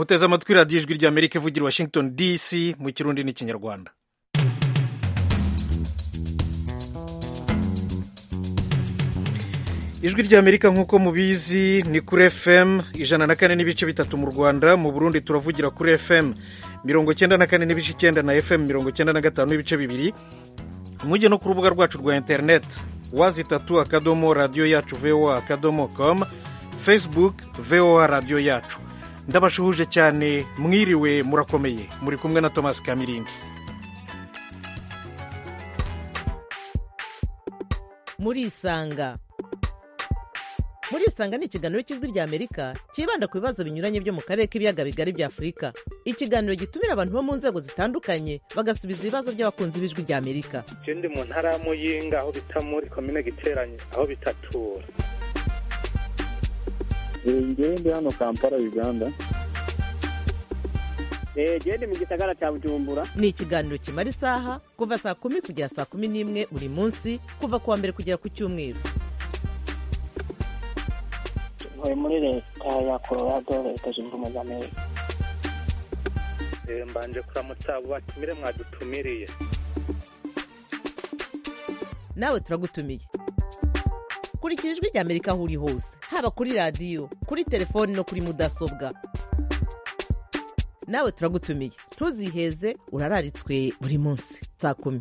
muteze amatwi radiyo ijwi ry'amerika ivugira washington dc mu kirundi n'ikinyarwanda ijwi ry'amerika nk'uko mubizi ni kuri fm ijana na kane n'ibice bitatu mu rwanda mu burundi turavugira kuri fm mirongo icyenda na kane n'ibice icyenda na fm mirongo icyenda na gatanu n'ibice bibiri mujye no ku rubuga rwacu rwa interineti wazi itatu akadomo radiyo yacu voa akadomo com facebook voa radiyo yacu ndabashuhuje cyane mwiriwe murakomeye muri kumwe na thomas kamirindi murisanga murisanga ni ikiganiro cy'ijwi rya amerika cyibanda ku bibazo binyuranye byo mu karere k'ibiyaga bigari bya afurika ikiganiro gitumira abantu bo mu nzego zitandukanye bagasubiza ibibazo by'abakunzi b'ijwi rya amerika je ndi mu ntara ya muyinga aho bita muri komine giteranye aho bitatura ngewe ndi hano kampala uganda gende mu gisagara cya bujumbura ni ikiganiro kimara isaha kuva saa kumi kugera saa kumi n'imwe buri munsi kuva ku wa mbere kugera ku cyumweru ntuye muri leta ya colorado leta zunze ubumwe za amerika Eh, mbanje kuramutsa abo batumire mwadutumiriye nawe turagutumiye kurikira ijwi rya amerika aho uri hose haba kuri radiyo kuri telefoni no kuri mudasobwa nawe turagutumiye ntuziheze urararitswe buri munsi saa kumi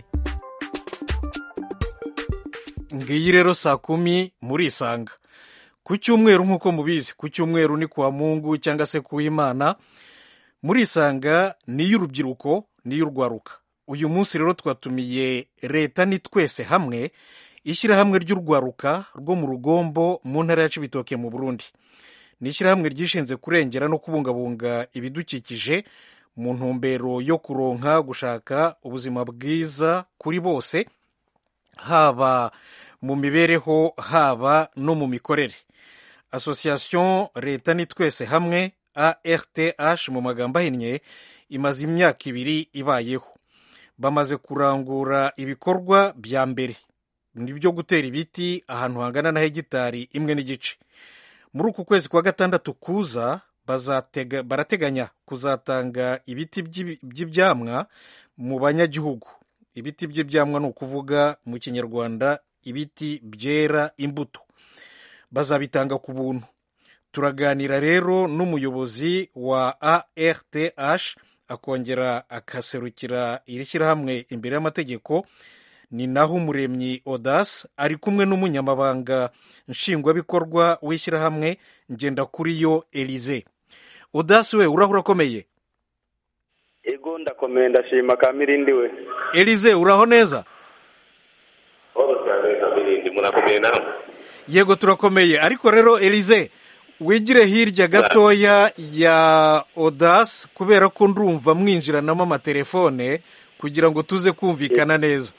ngiyi rero saa kumi murisanga ku cyumweru nk'uko mubizi ku cyumweru ni kuwa mungu cyangwa se ku w'imana murisanga ni iy'urubyiruko ni iy'urwaruka uyu munsi rero twatumiye leta ni twese hamwe ishyirahamwe ry'urwaruka rwo mu rugombo mu ntara ya cibitoke mu burundi ni ishyirahamwe ryishinze kurengera no kubungabunga ibidukikije mu ntumbero yo kuronka gushaka ubuzima bwiza kuri bose haba mu mibereho haba no mu mikorere association leta ni twese hamwe arth mu magambo ahinnye imaze imyaka ibiri ibayeho bamaze kurangura ibikorwa bya mbere ni byo gutera ibiti ahantu hangana na hegitari imwe n'igice muri uku kwezi kwa gatandatu kuza bazatega, barateganya kuzatanga ibiti by'ibi- by'ibyamwa mu banyagihugu ibiti by'ibyamwa ni ukuvuga mu kinyarwanda ibiti byera imbuto bazabitanga ku buntu turaganira rero n'umuyobozi wa arth akongera akaserukira iri shyirahamwe imbere y'amategeko ni naho umuremyi odas ari kumwe n'umunyamabanga nshingwabikorwa w'ishyirahamwe ngendakuriyo elize odas we uraho urakomeye ego ndakomeye ndashima kamirindi we elize uraho neza Oro cyane kabirindi murakomeye nawe yego turakomeye ariko rero elize wigire hirya gatoya ya odas kubera ko ndumva mwinjiranamo amatelefone kugira ngo tuze kumvikana neza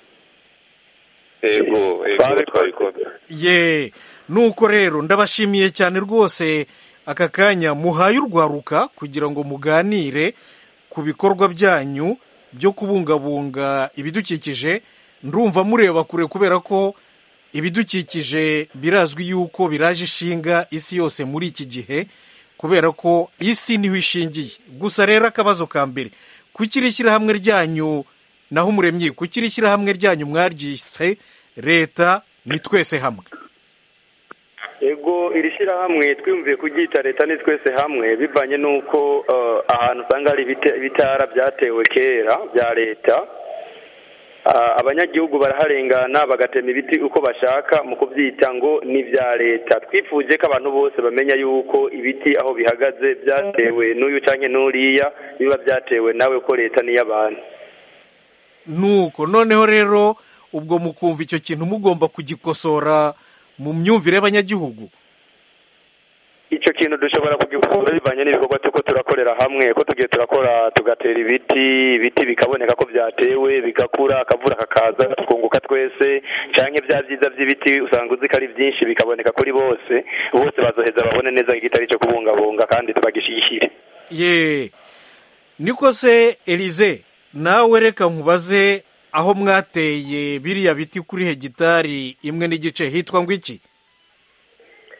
ego ego twabikoze ye nuko rero ndabashimiye cyane rwose aka kanya muhaye urwaruka kugira ngo muganire ku bikorwa byanyu byo kubungabunga ibidukikije ndumva mureba kure kubera ko ibidukikije birazwi yuko biraje ishinga isi yose muri iki gihe kubera ko isi niho ishingiye gusa rero akabazo ka mbere kuki iri shyirahamwe ryanyu naho umuremyi kuki iri shyirahamwe ryanyu mwaryise leta ni twese hamwe ego iri shyirahamwe twiyumviye kuryita leta ni twese hamwe bivanye n'uko eh, ahantu usanga hari ibite- ibitara byatewe kera bya leta Ah, abanyagihugu baraharengana bagatema ibiti uko bashaka mu kubyita ngo ni ibya leta twifuje ko abantu bose bamenya yuko ibiti aho bihagaze byatewe n'uyu canke n'uriya biba byatewe nawe ko leta ni iy'abantu nuko noneho rero ubwo mukumva icyo kintu mugomba kugikosora mu myumvire y'abanyagihugu icyo kintu dushobora kugikura bivanye n'ibikorwa tuko turakorera hamwe ko tugiye turakora tugatera ibiti ibiti bikaboneka ko byatewe bigakura akavura kakaza tukunguka twese canke bya byiza by'ibiti usanga uzi ko ari byinshi bikaboneka kuri bose bose bazoheza babone neza ko igitari cyo kubungabunga kandi tubagishyigikire ye niko se elize nawe reka nkubaze aho mwateye biriya biti kuri hegitari imwe n'igice hitwa ngo iki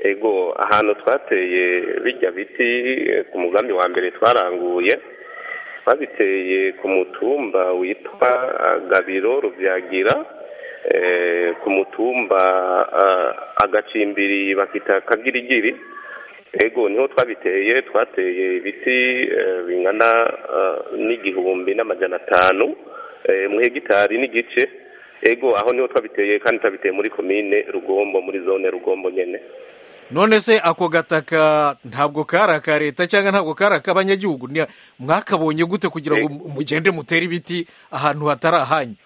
ego ahantu twateye bijya biti eh, ku mugambi wa mbere twaranguye twabiteye ku mutumba witwa ah, gabiro rubyagira eh, ku mutumba ah, agacimbiri bakita kagirigiri ego niho twabiteye twateye ibiti eh, bingana ah, n'igihumbi n'amajana atanu eh, mu hegitari n'igice ego aho niho twabiteye kandi twabiteye muri komine rugombo muri zone rugombo nyene none se ako gataka ntabwo kari aka leta cyangwa ntabwo kari ak'abanyagihugu Ni- mwakabonye gute kugira ngo mu- mugende mutere ibiti ahantu hatari ahanyu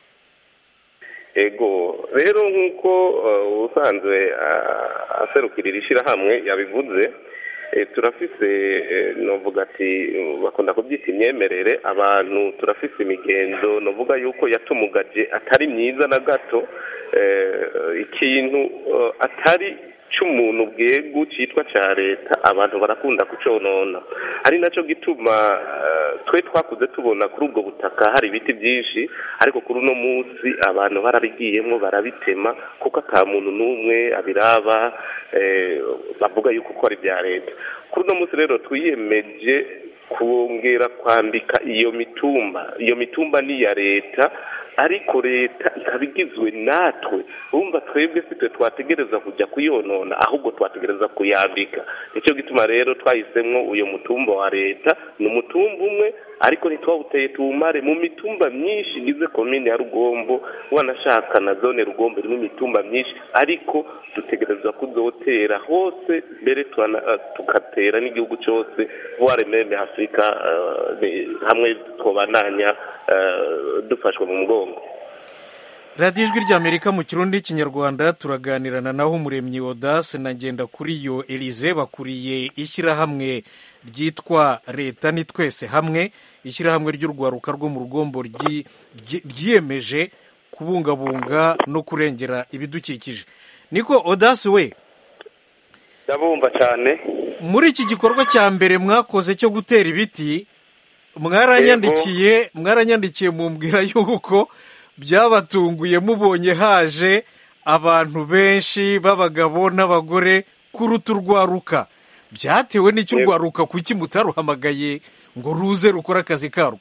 ego rero nk'uko uh, usanzwe uh, aserukira iri shyirahamwe yabivuze eh, turafise eh, novuga ati uh, bakunda kubyita imyemerere abantu turafise imigenzo novuga yuko yatumugaje atari myiza na gato eh, ikintu uh, atari c'umuntu bwegu citwa ca leta abantu barakunda kuconona ari naco gituma eh, twe twakuze tubona kuri ubwo butaka hari ibiti byinshi ariko kuri uno munsi abantu barabigiyemwo barabitema kuko ata muntu n'umwe abiraba eh, bavuga yuko ko ari ibya leta kuri uno munsi rero twiyemeje kongera kwambika iyo mitumba iyo mitumba ni iya leta ariko leta ikaba igizwe natwe urumva twebwe si twe twategereza kujya kuyonona ahubwo twategereza kuyambika nicyo gituma rero twahisemo uyu mutumba wa leta ni umutumba umwe ariko ntitwawuteye tuwumare mu mitumba myinshi igize komine ya rugombo wanashaka na zone rugombo irimo imitumba myinshi ariko dutegereza kuzotera hose mbere turana- eh, tugatera n'igihugu cyose voire meme afurika eh, ni- hamwe twobananya eh, dufashwe mu mugongo radiyo ijwi ry'amerika mu kirundi n'ikinyarwanda turaganirana naho umuremyi odase na ngenda kuri yo elize bakuriye ishyirahamwe ryitwa leta ni twese hamwe ishyirahamwe ry'urwaruka rwo mu rugombo ryi- ryi- ryiyemeje kubungabunga no kurengera ibidukikije niko odase we ndabumva cyane muri iki gikorwa cya mbere mwakoze cyo gutera ibiti mwaranyandikiye mwaranyandikiye mumbwira yuko byabatunguye mubonye haje abantu benshi b'abagabo n'abagore kuruta urwaruka byatewe n'icyo Yego. urwaruka kuki mutaruhamagaye ngo ruze rukore akazi karwo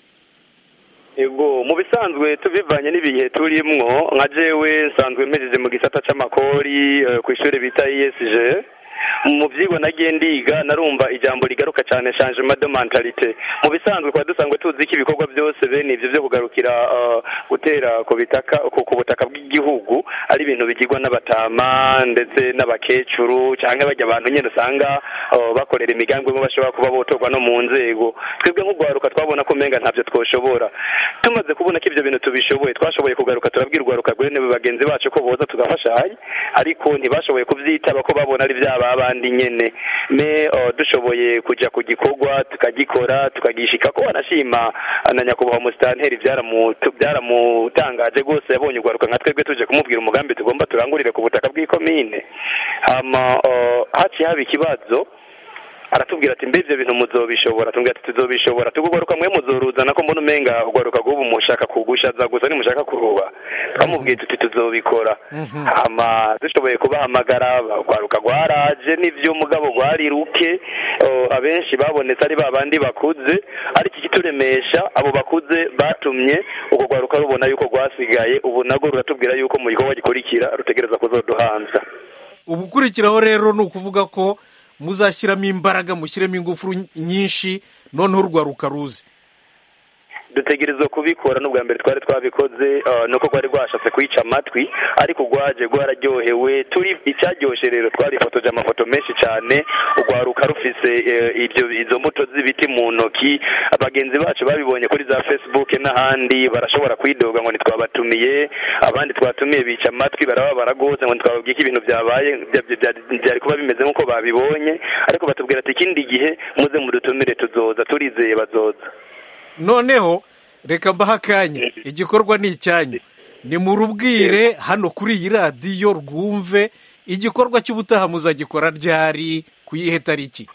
yego mu bisanzwe tubivanye n'ibihe turimwo nka jewe nsanzwe mpejeje mu gisata c'amakori eh, ku ishuri bita ESG mu byigwa nagiye ndiga narumva ijambo rigaruka cyane changement de mentalite mu bisanzwe kwa dusanzwe tuzi ko ibikorwa byose bene ivyo byo kugarukira eh, gutera ku bitaka ku ku butaka bw'igihugu ari ibintu bigirwa n'abatama ndetse n'abakecuru cyangwa bajya abantu nyine usanga eh, bakorera imigambi imwe bashobora kuba botorwa no mu nzego twebwe nk'urwaruka twabona ko umenga ntabyo twoshobora tumaze kubona ko ibyo bintu tubishoboye twashoboye kugaruka turabwira urwaruka rwene bagenzi bacu ko boza tugafashanya ariko ntibashoboye kubyitaba ko babona ari byaba abandi nyene me uh, dushoboye kuja ku gikorwa tukagikora tukagishika ko wanashima na nyakubahwa musitanteri byaramutu- byaramutangaje rwose yabonye urwaruka nka twebwe tuje kumubwira umugambi tugomba turangurire ku butaka bw'ikomine hama uh, haciye haba ikibazo aratubwira ati mbe ibyo bintu muzobishobora tubwira ati tuzobishobora tugugaruka mwe muzoruzana ko mbona umenga ugaruka gubu mushaka kugushaza gusa nimushaka kuruba twamubwiye tuti tuzobikora hama dushoboye kubahamagara urwaruka rwaraje n'ivyo mugabo rwari ruke o, abenshi babonetse ari ba bandi bakuze ariko ikituremesha abo bakuze batumye urwo rwaruka rubona yuko rwasigaye ubu narwo ruratubwira yuko mu gikorwa gikurikira rutegereza kuzoduhanza ubukurikiraho rero ni ukuvuga ko muzashyiramo imbaraga mushyiremo ingufu nyinshi noneho urwaruka ruze dutegerezwa kubikora n'ubwa mbere twari twabikoze uh, nuko rwari rwashatse kwica amatwi ariko rwaje rwararyohewe turi icyaryoshe rero twarifotoje amafoto menshi cyane urwaruka rufise eh, ibyo izo mbuto z'ibiti mu ntoki abagenzi bacu babibonye kuri za facebook n'ahandi barashobora kwidoga ngo ntitwabatumiye abandi twatumiye bica amatwi barababara rwose ngo ntitwababwiye ko ibintu byabaye bya- bya- bya- byari kuba bimeze nk'uko babibonye ariko batubwira ati ikindi gihe muze mudutumire tuzoza turizeye bazoza noneho reka mbahe akanya igikorwa ni icyanyu ni mu rubwire hano kuri iyi radiyo rwumve igikorwa cy'ubutaha muzagikora ryari ku yihe tariki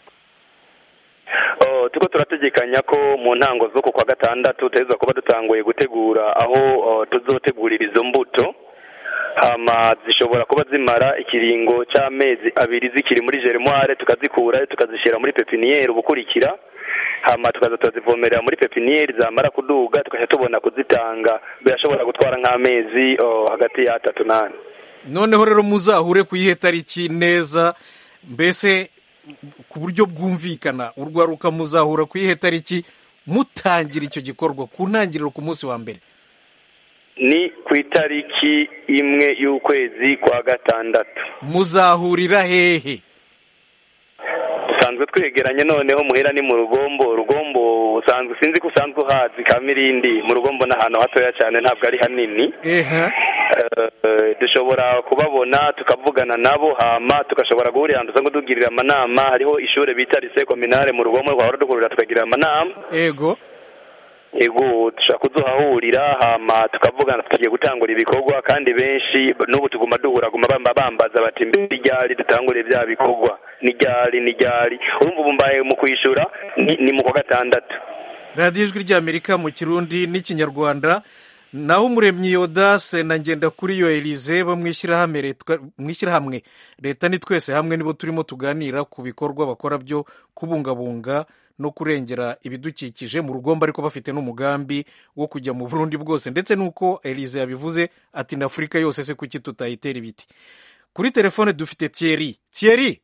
Oh, turiko turategekanya ko mu ntango zo ku kwa gatandatu tuteza kuba dutanguye gutegura aho oh, tuzotegurira izo mbuto hama zishobora kuba zimara ikiringo cy'amezi abiri zikiri muri germoire tukazikura tukazishyira muri pepiniyeri ubukurikira hama tukaza turazivomerera muri pepiniyeri zamara kuduga tukajya tubona kuzitanga birashobora gutwara nk'amezi oh, hagati y'atatu n'ane noneho rero muzahure ku iyihe tariki neza mbese ku buryo bwumvikana urwaruka muzahura ku iyihe tariki mutangira icyo gikorwa ku ntangiriro ku munsi wa mbere ni ku itariki imwe y'ukwezi kwa gatandatu muzahurira hehe dusanzwe twegeranye noneho muhera ni mu rugombo rugombo usanzwe sinzi ko usanzwe uhazi kamirindi mu rugombo ni ahantu hatoya cyane ntabwo ari hanini ehe Eh, dushobora kubabona tukavugana nabo hama tugashobora guhurira ahantu usanga tugirira amanama hariho ishuri bita lise kominare mu rugombo twahora duhurira tukagirira amanama ego ego dushobora kuduhahurira hama tukavugana tugiye gutangura ibikorwa kandi benshi n'ubu tuguma duhura guma bamba bambaza bati mbere ryari dutangure bya bikorwa ni ryari ni ryari urumva ubu mbaye mu kwishyura ni, ni mu kwa gatandatu radiyo ijwi ry'amerika mu kirundi n'ikinyarwanda naho umuremyi yodase na ngenda kuri yo elize bo mu ishyirahamwe Leta- mu ishyirahamwe leta ni twese hamwe nibo turimo tuganira ku bikorwa bakora byo kubungabunga no kurengera ibidukikije mu rugombo ariko bafite n'umugambi wo kujya mu burundi bwose ndetse n'uko elize yabivuze ati na afurika yose se kuki tutayitera ibiti kuri telefone dufite thierry thierry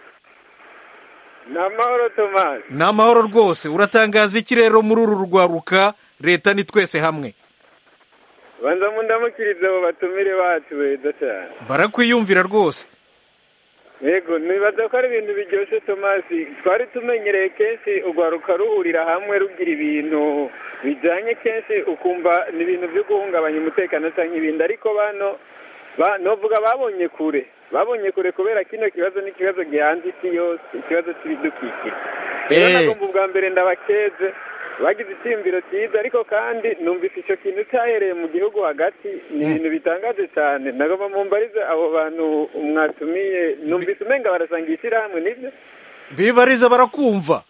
ni amahoro tomasi ni amahoro rwose uratangaza iki rero muri uru rwaruka leta ni twese hamwe banza mundamukirize abo batumire bacu beza cyane barakwiyumvira rwose yego nibaza ko ari ibintu biryoshye tomasi twari tumenyereye kenshi urwaruka ruhurira hamwe rugira ibintu bijyanye kenshi ukumva ni ibintu byo guhungabanya umutekano cyangwa ibindi ariko bano ba- novuga babonye kure babonye kure kubera kino kibazo ni ikibazo gihanze isi yose ikibazo cy'ibidukikije rero Eh. nagomba ubwa mbere ndabakeze bagize icyiyumviro cyiza ariko kandi numvise icyo kintu cyahereye mu gihugu hagati ni ibintu bitangaje cyane nagomba mumbarize abo bantu mwatumiye numvise umenga barasanga ishyirahamwe nibyo bibariza barakumva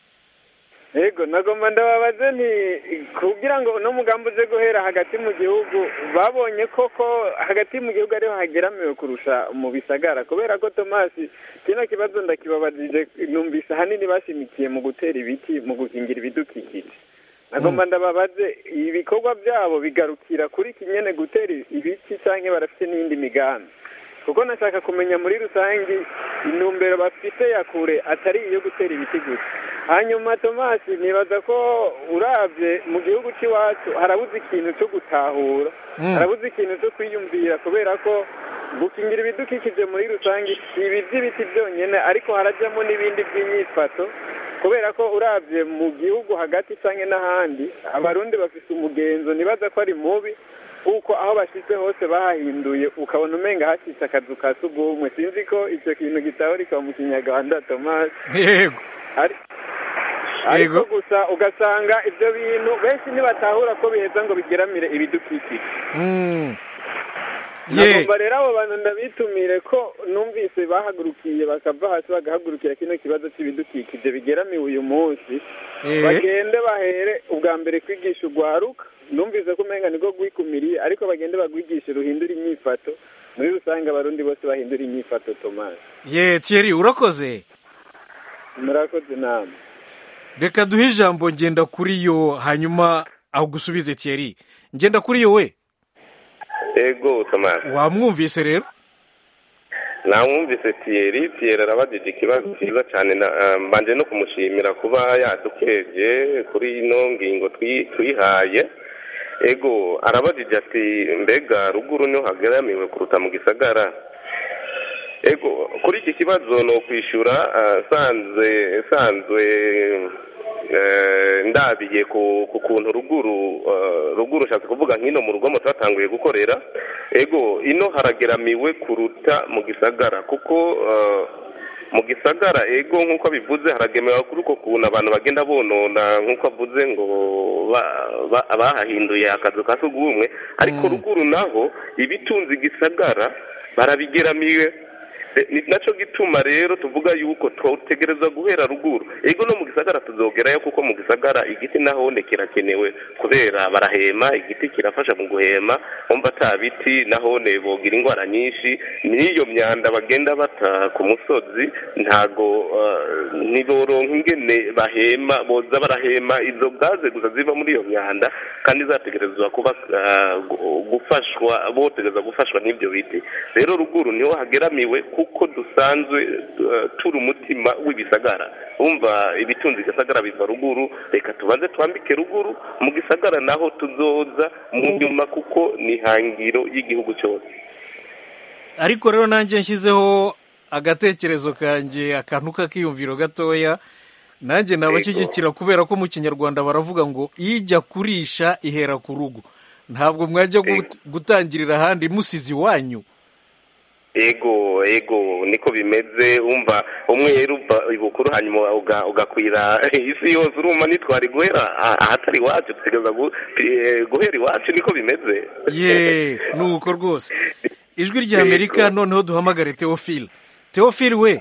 yego nagomba ndababaze nti kugira ngo uno mugambi uze guhera hagati mu gihugu babonye koko hagati mu gihugu ariho hageramiwe kurusha mu bisagara kubera ko tomasi kino kibazo ndakibabajije numvise ahanini bashimikiye mu gutera ibiti mu gukingira ibidukikije nagomba ndababaze ibikorwa byabo bigarukira kuri kinyene gutera ibiti cyangwa barafite n'iyindi migambi kuko nashaka kumenya muri rusange intumbero bafite ya kure atari iyo gutera ibiti gusa hanyuma tomasi nibaza ko urabye mu gihugu cy'iwacu harabuze ikintu cyo gutahura Mm. harabuze ikintu cyo kwiyumvira kubera ko gukingira ibidukikije muri rusange si ibi by'ibiti byonyine ariko harajyamo n'ibindi by'imyifato kubera ko urabye mu gihugu hagati cyangwa n'ahandi abarundi bafite umugenzo nibaza ko ari mubi kuko aho bashyize hose bahahinduye ukabona umenga hashyitse akazu ka sugumwe sinzi ko icyo kintu gitahurika mu kinyarwanda tomasi yego ari Yego. ariko gusa ugasanga ibyo bintu benshi ntibatahura ko biheza ngo bigeramire ibidukikije Mm. ye nagomba rero abo bantu ndabitumire ko numvise bahagurukiye bakava hasi bagahagurukira kino kibazo cy'ibidukikije bigeramiwe uyu munsi Eh. bagende bahere ubwa mbere kwigisha urwaruka numvise ko umenga nibwo rwikumiriye ariko bagende bagwigishe ruhindura imyifato muri rusange abarundi bose bahindura imyifato tomasi ye thierry urakoze murakoze nama reka duhe ijambo ngenda kuri yo hanyuma aho gusubize thierry ngenda kuri yo we ego tomasi wamwumvise rero namwumvise tiyeri tiyeri arabajije ikibazo cyiza cyane na- eh, mbanje no kumushimira kuba yadukeje kuri ino ngingo twi- twihaye ego arabajije ati mbega ruguru niho hageramiwe kuruta mu gisagara ego kuri iki kibazo ni ukwishyura eh, sanzwe sanzwe eh, ndabiye ku ku kuntu ruguru eh, ruguru nshatse kuvuga nk'ino mu rugo twatanguye gukorera ego ino harageramiwe kuruta mu gisagara kuko eh, mu gisagara ego nk'uko bivuze haragemewe kuri uko kuntu abantu bagenda bonona nk'uko avuze ngo ba- ba- bahahinduye akazu ka sugumwe ariko ruguru naho ibitunze igisagara barabigeramiwe Eh, ni naco gituma rero tuvuga yuko twotegereza guhera ruguru ego no mu gisagara tuzogerayo kuko mu gisagara igiti nahone kirakenewe kubera barahema igiti kirafasha mu guhema umva ata biti nahone bogira indwara nyinshi n'iyo myanda bagenda bata ku musozi ntago uh, ntiboronka ingene bahema boza barahema izo gaze gusa ziva muri iyo myanda kandi zategerezwa kuba uh, gu- gufashwa botegereza gufashwa n'ibyo biti rero ruguru niho hageramiwe kuko dusanzwe uh, turi umutima w'ibisagara umva ibitunzi igisagara biva ruguru reka tubanze twambike ruguru mu gisagara naho tuzoza mu nyuma kuko ni hangiro y'igihugu cyose ariko rero nanjye nshyizeho agatekerezo kanjye akantu k'akiyumviro gatoya nanjye nabashyigikira kubera ko mu kinyarwanda baravuga ngo ijya kurisha ihera ku rugo ntabwo mwajya gu- gutangirira ahandi musize iwanyu ego ego niko bimeze umva umweru uva ibukuru hanyuma uga- ugakwira isi yose urumva nitwari guhera ah- ahatari iwacu tutegereza gu- eh, guhera iwacu niko bimeze ye ni uko rwose ijwi rya amerika noneho duhamagare teofile teofile we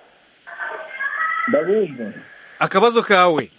ndabumva akabazo kawe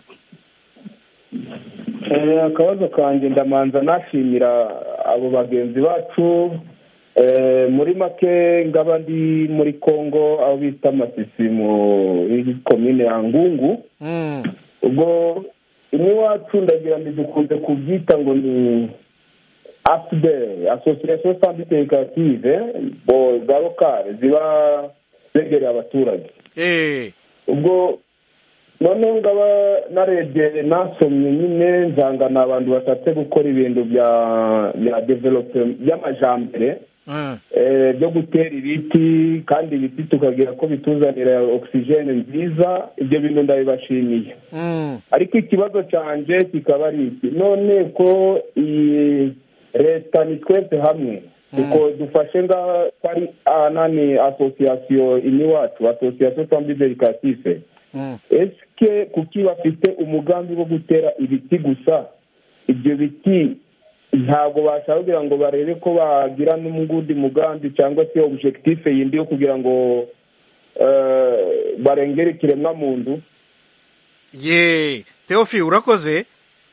Eh, akabazo kanjye ndamanza nashimira abo bagenzi bacu Eh, muri make ngaba ndi muri congo aho bita masisi muri komine ya ngungu Mm, ubwo imwe iwacu ndagira ngo dukunze kubyita ngo ni afudere asosiyasiyo santitegative bo za lokale ziba zegereye abaturage eh, ubwo noneho ngaba narebye nasomye nyine nsanga ni abantu bashatse gukora ibintu bya bya develope by'amajambere mm, eh, byo gutera ibiti kandi ibiti tukagira ko bituzanira ogisijene nziza ibyo bintu ndabibashimiye mm, ariko ikibazo cyanjye kikaba ari iki none ko iyi leta ni twese hamwe kuko dufashe nga ko ari anani asosiyasiyo iwacu asosiyasiyo sambi dedikatife mm. esike kuki bafite umugambi wo gutera ibiti gusa ibyo biti ntabwo bashaka kugira ngo barebe ko bagira n'umugundi mugambi cyangwa se objective yindi yo kugira ngo eh, barengere ikiremwamuntu ye teofile urakoze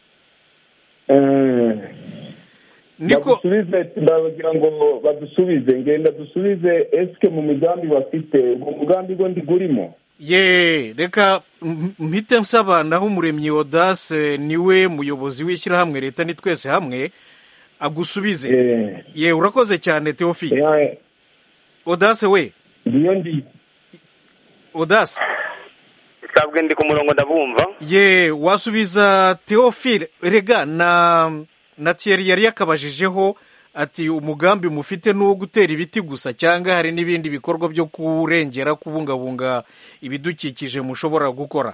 Eh, niko badusubize ndagira ngo badusubize ngenda dusubize esike mu migambi bafite ubwo mugambi go ndigurimo ye reka m- mpite nsaba naho umuremyi odase niwe muyobozi w'ishyirahamwe leta ni twese hamwe agusubize Eh, ye urakoze cyane teofile eh, odase we ndiyo ndi odase sabwe ndi ku murongo ndabumva ye wasubiza teofile rega na na thierry yari yakabajijeho ati umugambi mufite ni uwo gutera ibiti gusa cyangwa hari n'ibindi bikorwa byo kurengera kubungabunga ibidukikije mushobora gukora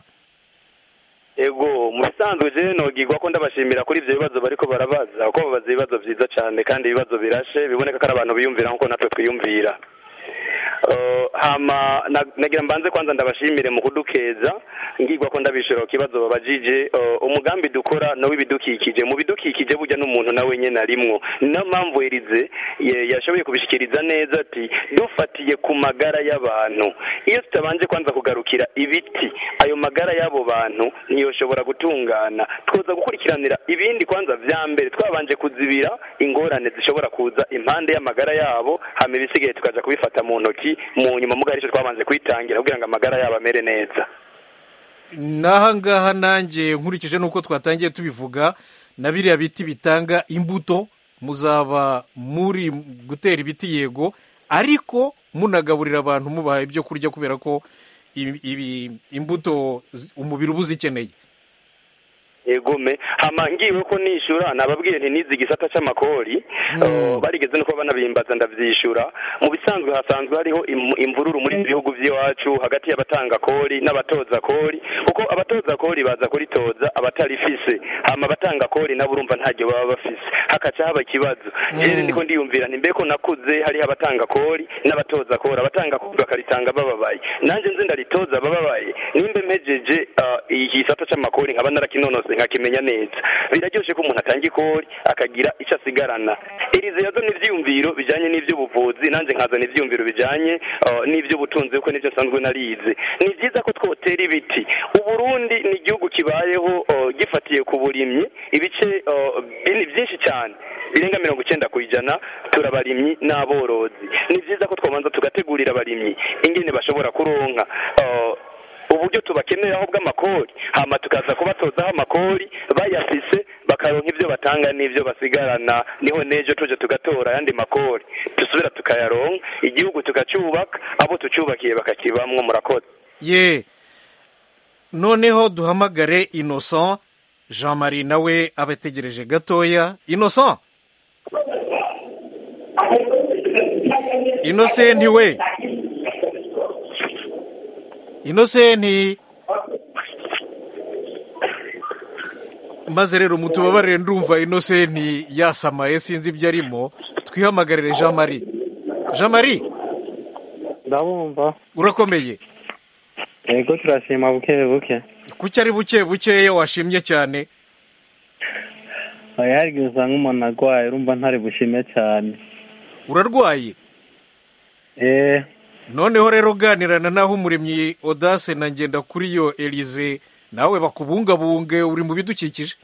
ego mu bisanzwe je nogirwa ko ndabashimira kuri ivyo bibazo bariko barabaza kuko babaza ibibazo vyiza cane kandi ibibazo birashe biboneka ko ari abantu biyumvira nkuko natwe twiyumvira Uh, hama na- nagira mbanze kwanza ndabashimire mu kudukeza ngirwa ko ndabishura ku kibazo babajije uh, umugambi dukora no w'ibidukikije mu bidukikije burya n'umuntu nawe nyene arimwo niyo mpamvu Elize ye- yashoboye kubishikiriza neza ati dufatiye ku magara y'abantu iyo tutabanje kwanza kugarukira ibiti ayo magara y'abo bantu ntiyoshobora gutungana twoza gukurikiranira ibindi kwanza vya mbere twabanje kuzibira ingorane zishobora kuza impande y'amagara yabo hama ibisigaye tukaja kubifata mu ntoki mu nyuma mugari ico twabanje kwitangira kugira ngo amagara yabo amere neza n'aha ngaha nanjye nkurikije n'uko twatangiye tubivuga na biriya biti bitanga imbuto muzaba muri gutera ibiti yego ariko munagaburira abantu mubaha ibyo kurya kubera ko ibi- ibi- imbuto zi- umubiri uba uzikeneye egome hama ngiwe ko nishura nababwiye nti nizi igisata c'amakori uh, barigeze nuko banabimbaza ndavyishura mu bisanzwe hasanzwe hariho im- imvururu muri ibi bihugu vy'iwacu hagati y'abatanga kori n'abatoza kori kuko abatoza kori baza kuritoza abatarifise hama abatanga kori nabo urumva ntaryo baba bafise hakaca haba ikibazo jewe ndiko ndiyumvira nti mbeko nakuze hariho abatanga kori n'abatoza kori abatanga kori bakaritanga bababaye nanje nze ndaritoza bababaye nimba mpejeje uh, igisata c'amakori nkaba narakinonoseye cyose nkakimenya neza biraryoshe ko umuntu atanga ikori akagira icyo asigarana irize yazana ibyiyumviro bijyanye n'iby'ubuvuzi nanjye nkazana ibyiyumviro bijyanye uh, n'iby'ubutunzi kuko nibyo nsanzwe narize ni byiza ko twotera ibiti uburundi ni igihugu kibayeho uh, gifatiye ku burimyi ibice uh, bini byinshi cyane birenga mirongo icyenda ku ijana turabarimyi n'aborozi ni byiza ko twabanza tugategurira abarimyi ingene bashobora kuronka uh, uburyo tubakeneraho bw'amakori hama tukaza kubatozaho amakori bayafise bakaronka ibyo batanga n'ibyo basigarana niho n'ejo tuje tugatora ayandi makori dusubira tukayaronka igihugu tukacyubaka abo tucyubakiye bakakibamwo murakoze ye noneho duhamagare innocent jean marie nawe aba ategereje gatoya innocent innocent we innocent maze rero mutubabarire ndumva innocent yasamaye sinzi ibyo arimo twihamagarire jean marie jean marie ndabumva urakomeye yego turashima buke buke kuki ari buke bukeya washimye cyane oya hari igihe usanga umuntu arwaye urumva ntari bushime cyane urarwaye eee noneho rero ganirana naho umuremyi odase na ngenda kuri yo elize nawe bakubungabunge uri mu bidukikije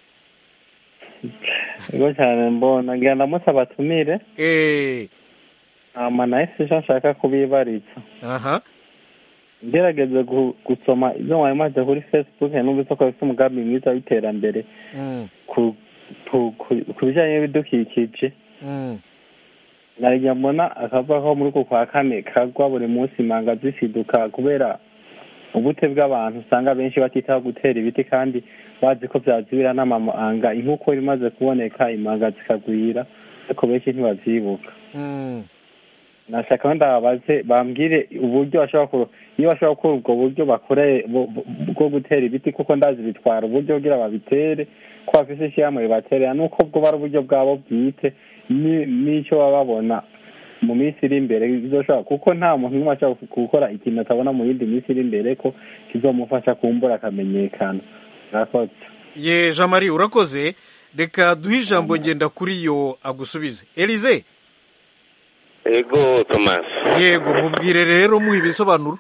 yego cyane mbona ngira ndamutse abatumire eee hama nawe si nshaka kubibaritsa aha ngerageze gu- gusoma ibyo mwari maze kuri facebook numvise ko bafite umugambi mwiza w'iterambere Mm, ku ku- ku- ku bijyanye n'ibidukikije mm, narijya mbona akavaho muri uku kwa kane kagwa buri munsi imanga zisiduka kubera ubute bw'abantu usanga benshi batitaho gutera ibiti kandi bazi ko byazibira n'amamanga ink'uko imaze kuboneka imanga zikagwira ariko benshi ntibabyibuka mm. nashaka wenda babaze bambwire uburyo bashobora ku iyo bashobora gukora ubwo buryo bakoreye bu- bu- bwo gutera ibiti kuko ndazi bitwara uburyo kugira babitere ko bafise ishyirahamwe ribaterera nuko bwo ari uburyo bwabo bwite ni- n'icyo baba babona mu minsi iri imbere bizoshobora kuko nta muntu n'umwe ashobora gukora ikintu atabona mu yindi minsi iri imbere ko kizomufasha kumbura akamenyekana murakoze ye jean marie urakoze reka duhe ijambo ngenda kuri yo agusubize elize ego tomasi yego mubwire rero muha ibisobanuro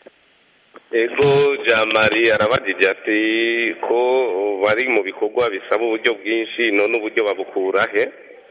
ego jamari arabajije ati ko bari mu bikorwa bisaba uburyo bwinshi none uburyo babukura he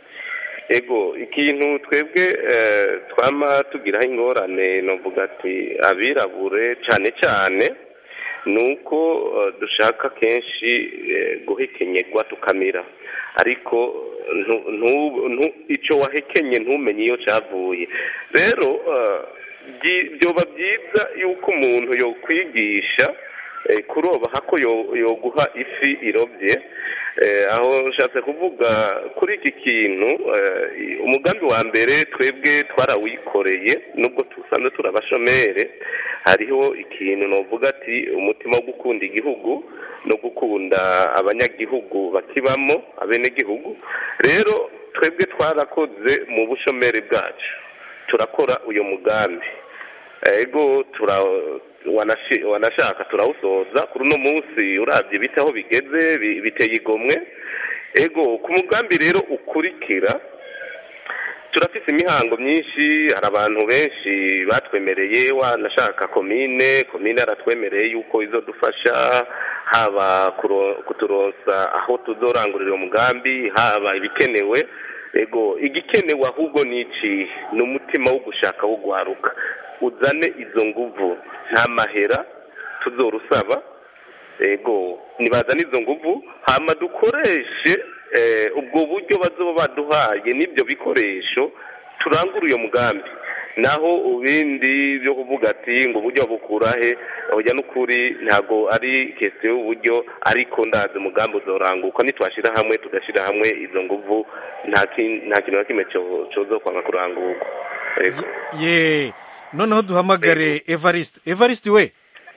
ego ikintu twebwe eh, twama tugiraho ingorane novuga ati abirabure cyane cyane ni uko eh, dushaka kenshi eh, guhekenyerwa tukamira ariko ntu- ntu- ntu- icyo wahekenye ntumenye iyo cyavuye rero eh, byi- byoba byiza yuko umuntu yokwigisha eh, kuroba hako yo- yoguha ifi irobye Eh, aho nshatse kuvuga kuri iki kintu eh, umugambi wa mbere twebwe twarawikoreye nubwo dusanzwe turi abashomere hariho ikintu novuga ati umutima wo gukunda igihugu no gukunda abanyagihugu bakibamo abenegihugu rero twebwe twarakoze mu bushomeri bwacu turakora uyu mugambi ego tura wanashi- wanashaka turawusoza kuri uno munsi urabye ibiti aho bigeze bi- biteye igomwe ego ku mugambi rero ukurikira turafite imihango myinshi hari abantu benshi batwemereye wanashaka komine komine aratwemereye yuko izodufasha haba kuro- kuturonsa aho tuzorangurira umugambi haba ibikenewe ego igikenewe ahubwo ni iki ni umutima wo gushaka wo guharuka uzane izo nguvu nta mahera tuzorusaba ego nibazane izo nguvu hama dukoreshe eh, ubwo buryo bazoba baduhaye n'ibyo bikoresho turangure uyo mugambi naho ibindi byo kuvuga ati ngo uburyo bukura he oya n'ukuri ntabwo ari kesiyo y'uburyo ariko ndazi umugambi uzoranguka nitwashyira hamwe tugashyira hamwe izo nguvu nta kin- nta kintu na kimwe cyo- cozokwanga kurangurwa Ego. ye noneho duhamagare evariste evariste we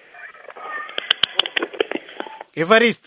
evariste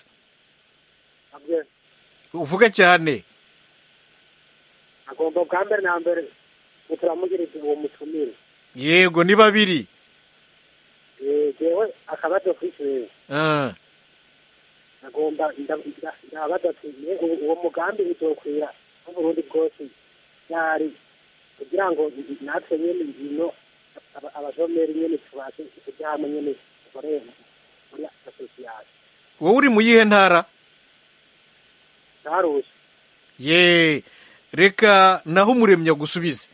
uvuga cyane agomba bwa mbere na mbere turamugiriza uwo mutumire yego ni babiri Eh, jewe akabazo kw'ishure Ah, agomba ndabaza ati "Mbe uwo- uwo mugambi uzokwira n'uburundi bwose yari kugira ngo natwe nyene ino aba- abashomeri nyene tubashe kujya hamwe nyene dukorere muri asosiyasiyo wowe uri mu yihe ntara ntarushe ye reka naho umuremyi agusubize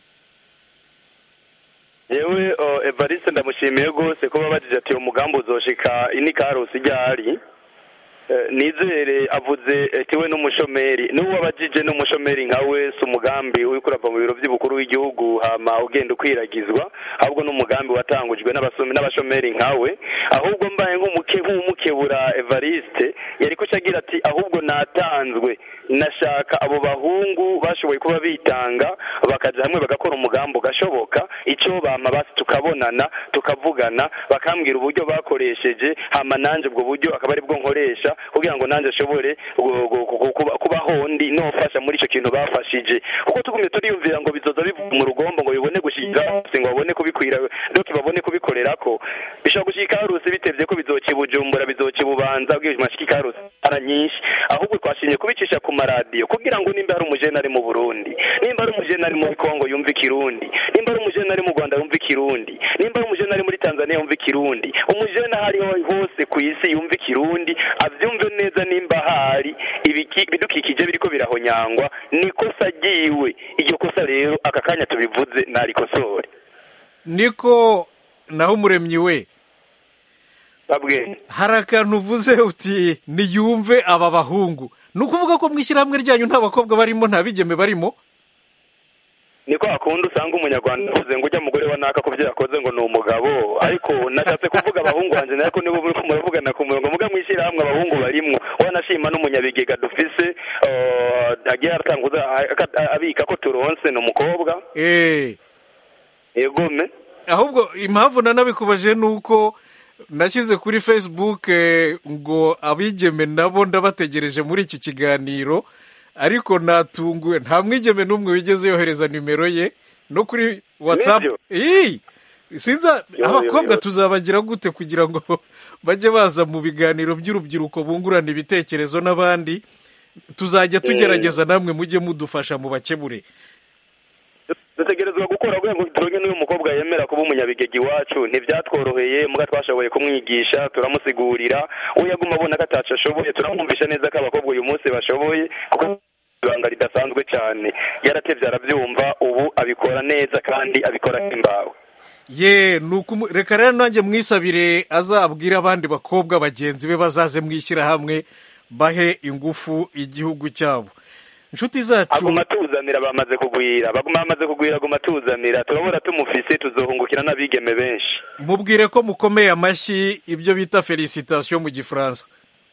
yewe uh, evariste ndamushimiye rwose ko babajije ati uwo mugambi uzoshika ini karusi ryari Eh, nizere avuze ati we n'umushomeri n'uwo abajije n'umushomeri nka we si umugambi uriko urava mu biro by'umukuru w'igihugu hama ugenda ukwiragizwa ahubwo n'umugambi watangujwe n'abasomi n'abashomeri nka we ahubwo mbaye nk'umuke nk'umukebura evariste yariko agira ati ahubwo natanzwe nashaka abo bahungu bashoboye kuba bitanga bakaja hamwe bagakora umugambi ugashoboka icyo bama basi tukabonana tukavugana bakambwira uburyo bakoresheje hama nanje ubwo buryo akaba ari bwo nkoresha kugira ngo nanje ashobore gu- gu- gu- kuba- kubaho ndi nofasha muri ico kintu bafashije kuko tugumye turiyumvira ngo bizoza bivuga mu rugombo ngo bibone gushikira hose ngo babone kubikwira doki babone kubikorerako bishobora gushika harusi bitevye ko bizoca i bujumbura bizoca i bubanza bwije mashika harusi ara nyinshi ahubwo twashimye kubicisha ku maradiyo kugira ngo nimba hari umujene ari mu burundi nimba ari umujene ari muri kongo yumva ikirundi nimba ari umujene ari mu rwanda yumva ikirundi nimba ari umujene ari muri tanzania yumva ikirundi umujene aho ariho hose ku isi yumva ikirundi avyumve neza nimba hari ibiki- ibidukikije biriko birahonyangwa nikosa ryiwe iryo kosa rero aka kanya tubivuze narikosore niko naho umuremyi we babwe hari akantu uvuze uti niyumve aba bahungu ni ukuvuga ko mu ishyirahamwe ryanyu nta bakobwa barimo nta bigeme barimo niko hakunda usanga umunyarwanda avuze ngo ujya mugore wa naka kubyo yakoze ngo ni umugabo ariko nashatse kuvuga abahungu wanjye ariko nibo muri ko muravugana ku murongo muga mwishyirahamwe abahungu barimwo wanashima n'umunyabigega dufise eh, agiye aratanguza aka- abika ko turonse ni umukobwa eee egome ahubwo impamvu nanabikubaje ni uko nashyize kuri facebook eh, ngo abigeme nabo ndabategereje muri iki kiganiro ariko natunguwe nta mwigeme n'umwe wigeze yohereza nimero ye no kuri whatsapp Nibyo? Ii, sinza yo, abakobwa yo. tuzabagira gute kugira ngo bajye baza mu biganiro by'urubyiruko bungurana ibitekerezo n'abandi tuzajya tugerageza namwe mujye mudufasha mu bakemure dutegerezwa gukora kugira ngo turonke n'uyu mukobwa yemera kuba umunyabigega iwacu ntibyatworoheye muga twashoboye kumwigisha turamusigurira we yaguma abona ko atacu ashoboye turamwumvisha neza ko abakobwa uyu munsi bashoboye kuko ibanga ridasanzwe cyane yaratevye arabyumva ubu abikora neza kandi abikora nk'imbawe ye ni ukumu- reka rero nanjye mwisabire azabwire abandi bakobwa bagenzi be bazaze mwishyirahamwe bahe ingufu igihugu cyabo inshuti zacu aguma tuzanira bamaze kugwira baguma bamaze kugwira aguma tuzanira turabona tumufise tuzohungukira n'abigeme benshi mubwire ko mukomeye amashyi ibyo bita felicitation mu gifaransa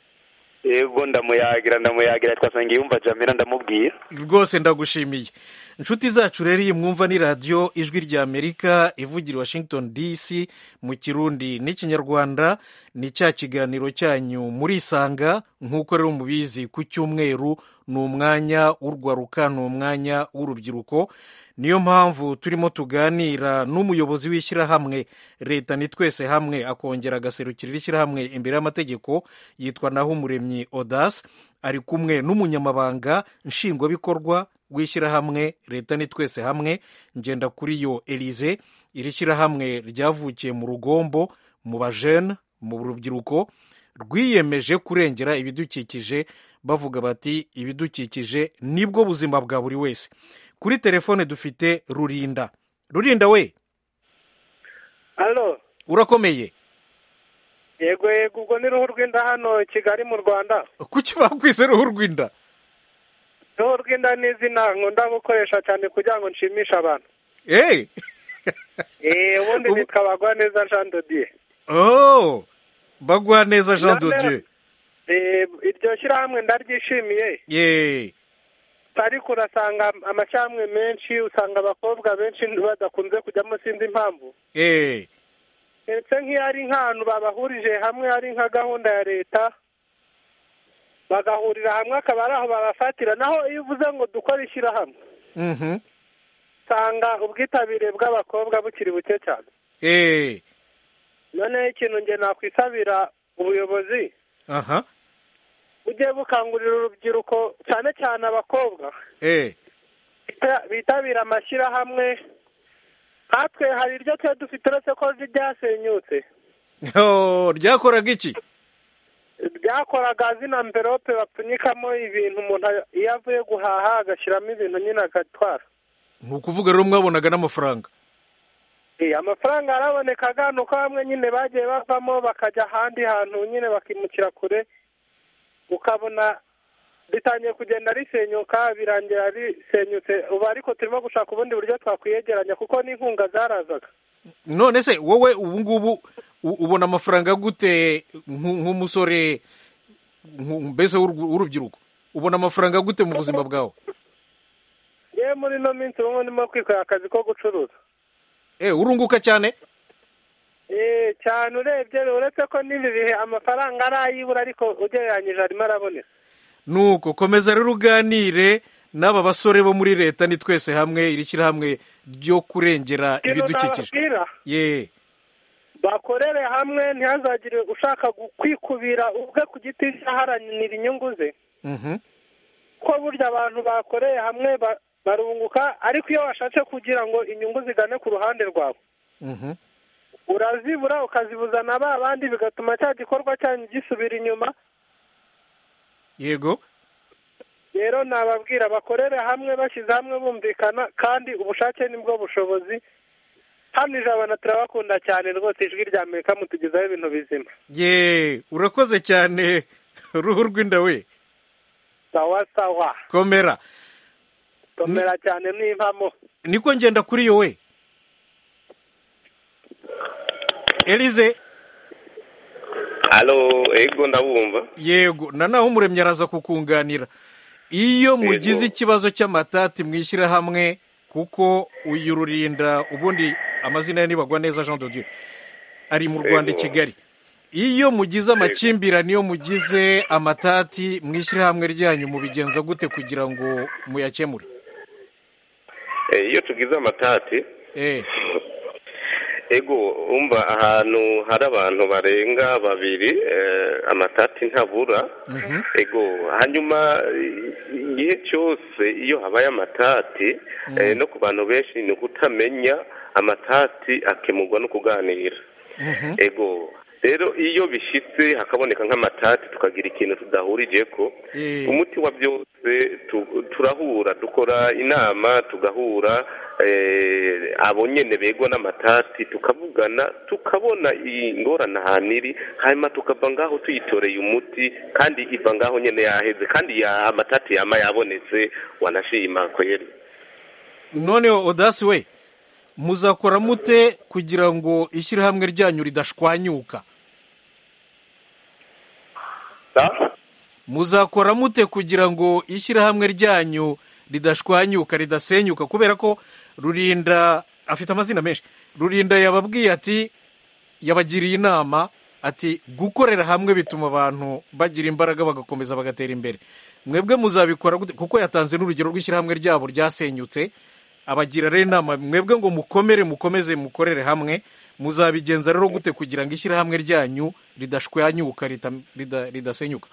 yego ndamuyagira ndamuyagira twasanga yumva jamira ndamubwira rwose ndagushimiye inshuti zacu rero iyi mwumva ni radiyo ijwi rya amerika ivugira i washington dc mu kirundi n'ikinyarwanda ni cya kiganiro cyanyu murisanga nk'uko rero mubizi ku cyumweru ni umwanya w'urwaruka ni umwanya w'urubyiruko niyo mpamvu turimo tuganira n'umuyobozi w'ishyirahamwe leta ni twese hamwe akongera agaserukira ishyirahamwe imbere y'amategeko yitwa naho umuremyi odas ari kumwe n'umunyamabanga nshingwabikorwa w'ishyirahamwe leta ni twese hamwe ngenda kuri yo elize iri shyirahamwe ryavukiye mu rugombo mu bajene mu rubyiruko rwiyemeje kurengera ibidukikije bavuga bati ibidukikije nibwo buzima bwa buri wese kuri telefone dufite rurinda rurinda we alo urakomeye yego yego ubwo ni ruhu rw'inda hano kigali mu rwanda kuki bakwise ruhu rw'inda ruhu rw'inda ni izina nkunda gukoresha cyane kugira ngo nshimishe abantu eee eee ubundi nitwa bagwaneza jean dodier oh bagwa neza jean None- dodieu Eh, iryo shyirahamwe ndaryishimiye yeee ariko urasanga amashyirahamwe menshi usanga abakobwa benshi badakunze kujyamo sinzi impamvu eee ndetse nk'iyo ari nk'ahantu babahurije hamwe ari nka gahunda ya leta bagahurira hamwe akaba ari aho babafatira naho iyo uvuze ngo dukore ishyirahamwe mhm usanga ubwitabire bw'abakobwa bukiri buke cyane eee noneho ikintu nge nakwisabira ubuyobozi aha bugiye bukangurira urubyiruko cyane cyane abakobwa eh bita- bitabira amashyirahamwe natwe hari iryo twe dufite uretse ko ryasenyutse Oh, ryakoraga iki ryakoraga zina mverope bapfunyikamo ibintu umuntu iyo avuye guhaha agashyiramo ibintu nyine agatwara ni ukuvuga rero mwabonaga n'amafaranga Eh, amafaranga yarabonekaga ni uko bamwe nyine bagiye bavamo bakajya ahandi hantu nyine bakimukira kure ukabona ritangiye kugenda risenyuka birangira risenyutse ubu ariko turimo gushaka ubundi buryo twakwiyegeranya kuko n'inkunga zarazaga none se wowe ubu ngubu u- ubona amafaranga gute nku- nk'umusore nku- mbese w'urw- w'urubyiruko ubona amafaranga gute mu buzima bwawe yewe muri ino minsi ubu ngubu ndimo kwikorera akazi ko gucuruza eh urunguka cyane Eh, cyane urebye uretse ko n'ibi bihe amafaranga arayibura ariko ugereranyije arimo araboneka nuko komeza rero uganire n'aba basore bo muri leta ni twese hamwe iri shyirahamwe ryo kurengera ikintu ibidukikije nababwira ye bakorere hamwe ntihazagire ushaka gu- kwikubira ubwe ku giti cye aharanira inyungu ze Mhm. ko burya abantu bakoreye hamwe ba- barunguka ariko iyo washatse kugira ngo inyungu zigane ku ruhande rwawe Mhm. urazibura ukazibuza na ba bandi bigatuma cya gikorwa cyanyu gisubira inyuma yego rero nababwira bakorere hamwe bashyize hamwe bumvikana kandi ubushake nibwo bushobozi hano ijabana turabakunda cyane rwose ijwi rya amerika mutugezaho ibintu bizima ye urakoze cyane uruhu rw'inda we sawa sawa komera komera cyane n'impamo niko ngenda kuri yo we elize alo ego ndabumva yego na naho umuremyi araza kukunganira iyo mugize ikibazo cy'amatati mwishyira hamwe kuko uyu rurinda ubundi amazina ye nibagwa neza jean de dieu ari mu rwanda i Yego. kigali iyo mugize amakimbirane iyo mugize amatati mwishyira hamwe ryanyu mubigenza gute kugira ngo muyakemure Eh, iyo tugize amatati eh ego umva ahantu hari abantu barenga babiri eh, amatati ntabura mhm. ego hanyuma i- igihe cyose iyo habaye amatati eh, no ku bantu benshi ni ukutamenya amatati akemurwa no kuganira Mhm. ego rero iyo bishyitse hakaboneka nk'amatati tukagira ikintu tudahurije ko Eh. umuti wa byose tu- turahura dukora inama tugahura eh, abo nyene begwa n'amatati tukavugana tukabona ingorane ahantu iri hanyuma tukava ngaho tuyitoreye umuti kandi iva ngaho nyene yaheze kandi ya amatati yama yabonetse wanashima kweri noneho odasi we muzakora mute kugira ngo ishyirahamwe ryanyu ridashwanyuka muzakora mute kugira ngo ishyirahamwe ryanyu ridashwanyuka ridasenyuka kubera ko rurinda afite amazina menshi rurinda yababwiye ati yabagiriye inama ati gukorera hamwe bituma abantu bagira imbaraga bagakomeza bagatera imbere mwebwe muzabikora gute kuko yatanze n'urugero rw'ishyirahamwe ryabo ryasenyutse abagira rero inama mwebwe ngo mukomere mukomeze mukorere hamwe muzabigenza rero gute kugira ngo ishyirahamwe ryanyu ridashwanyuka rita- rida- ridasenyuka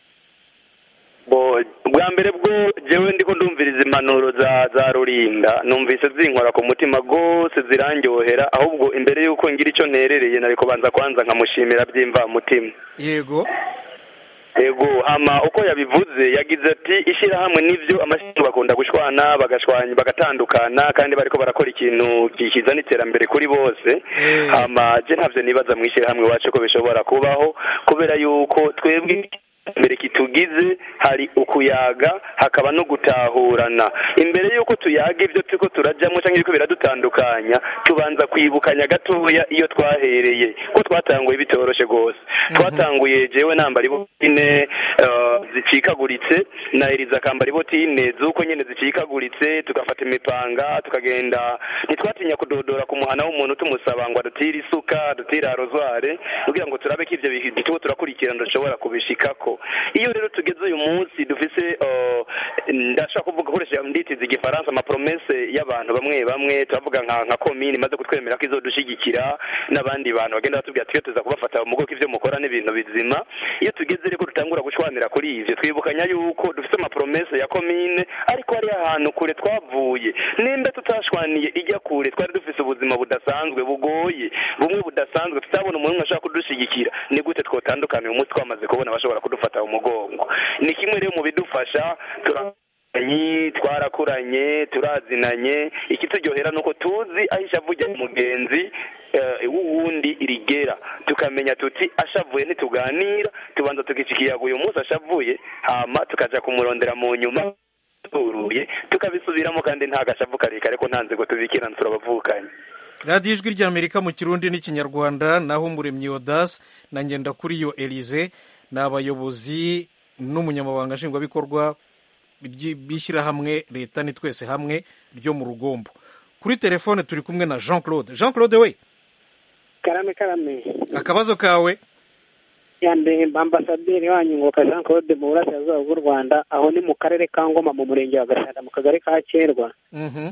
bo bwa mbere bwo jewe ndiko ndumviriza impanuro za za rurinda numvise zinkora ku mutima rwose zirandyohera ahubwo imbere y'uko ngira icyo nterereye nari kubanza kwanza nkamushimira byimva mutima yego yego hama uko yabivuze yagize ati ishyirahamwe nivyo amashyirahamwe bakunda gushwana bagashwanya bagatandukana kandi bariko barakora ikintu kizana iterambere kuri bose hama je ntavyo nibaza mu ishyirahamwe iwacu ko bishobora kubaho kubera yuko twebwe mbere kitugize hari ukuyaga hakaba no gutahurana imbere y'uko tuyaga ibyo turiko turajyamo cyangwa ibiko biradutandukanya tubanza kwibukanya gatoya iyo twahereye ko twatanguye bitoroshe rwose twatanguye jewe nambara ibotine eh, zicikaguritse na eriza akambara ibotine z'uko nyine zicikaguritse tugafata imipanga tukagenda ntitwatinya kudodora ku muhana w'umuntu tumusaba ngo adutire isuka adutire arozware kugira ngo turabe ko ivyo bintu turiko turakurikirana dushobora kubishikako iyo rero tugeze uyu munsi dufise eh, ndashaka kuvuga gukoresha nditiza igifaransa amapromese y'abantu bamwe bamwe turavuga nka nka komini imaze kutwemera ko izodushyigikira n'abandi bantu bagenda batubwira twe tuza kubafata mu bwoko ibyo mukora n'ibintu bizima iyo tugeze rero dutangura gushwanira kuri ivyo twibukanya yuko dufite amapromese ya komine ariko hari ahantu kure twavuye nimba tutashwaniye ijya kure twari dufise ubuzima budasanzwe bugoye bumwe budasanzwe tutabona umuntu umwe ashaka kudushyigikira ni gute twotandukana uyu munsi twamaze kubona abashobora kudufata mu mugongo ni kimwe rero mu bidufasha tura Nyi, twarakuranye turazinanye ikituryohera ni uko tuzi aho ishavu rya mugenzi eh, w'uwundi rigera tukamenya tuti ashavuye ntituganira tubanza tukica ikiyago uyu munsi ashavuye hama tukaja kumurondera mu nyuma turuye tukabisubiramo kandi nta gashavu karekare ko nta nzego tubikirana turabavukanye radiyo ijwi ry'amerika mu kirundi n'ikinyarwanda naho umuremyi odasi na ngendakuriyo elize ni abayobozi n'umunyamabanga nshingwabikorwa by'i- b'ishyirahamwe leta ni twese hamwe ryo mu rugombo kuri telefone turi kumwe na jean claude jean claude we karame karame akabazo kawe yande ambasaderi wanyu ngoka jean claude mu burasirazuba bw'u rwanda aho ni mu karere ka ngoma mu murenge wa gashanda mu kagari ka kerwa Mhm.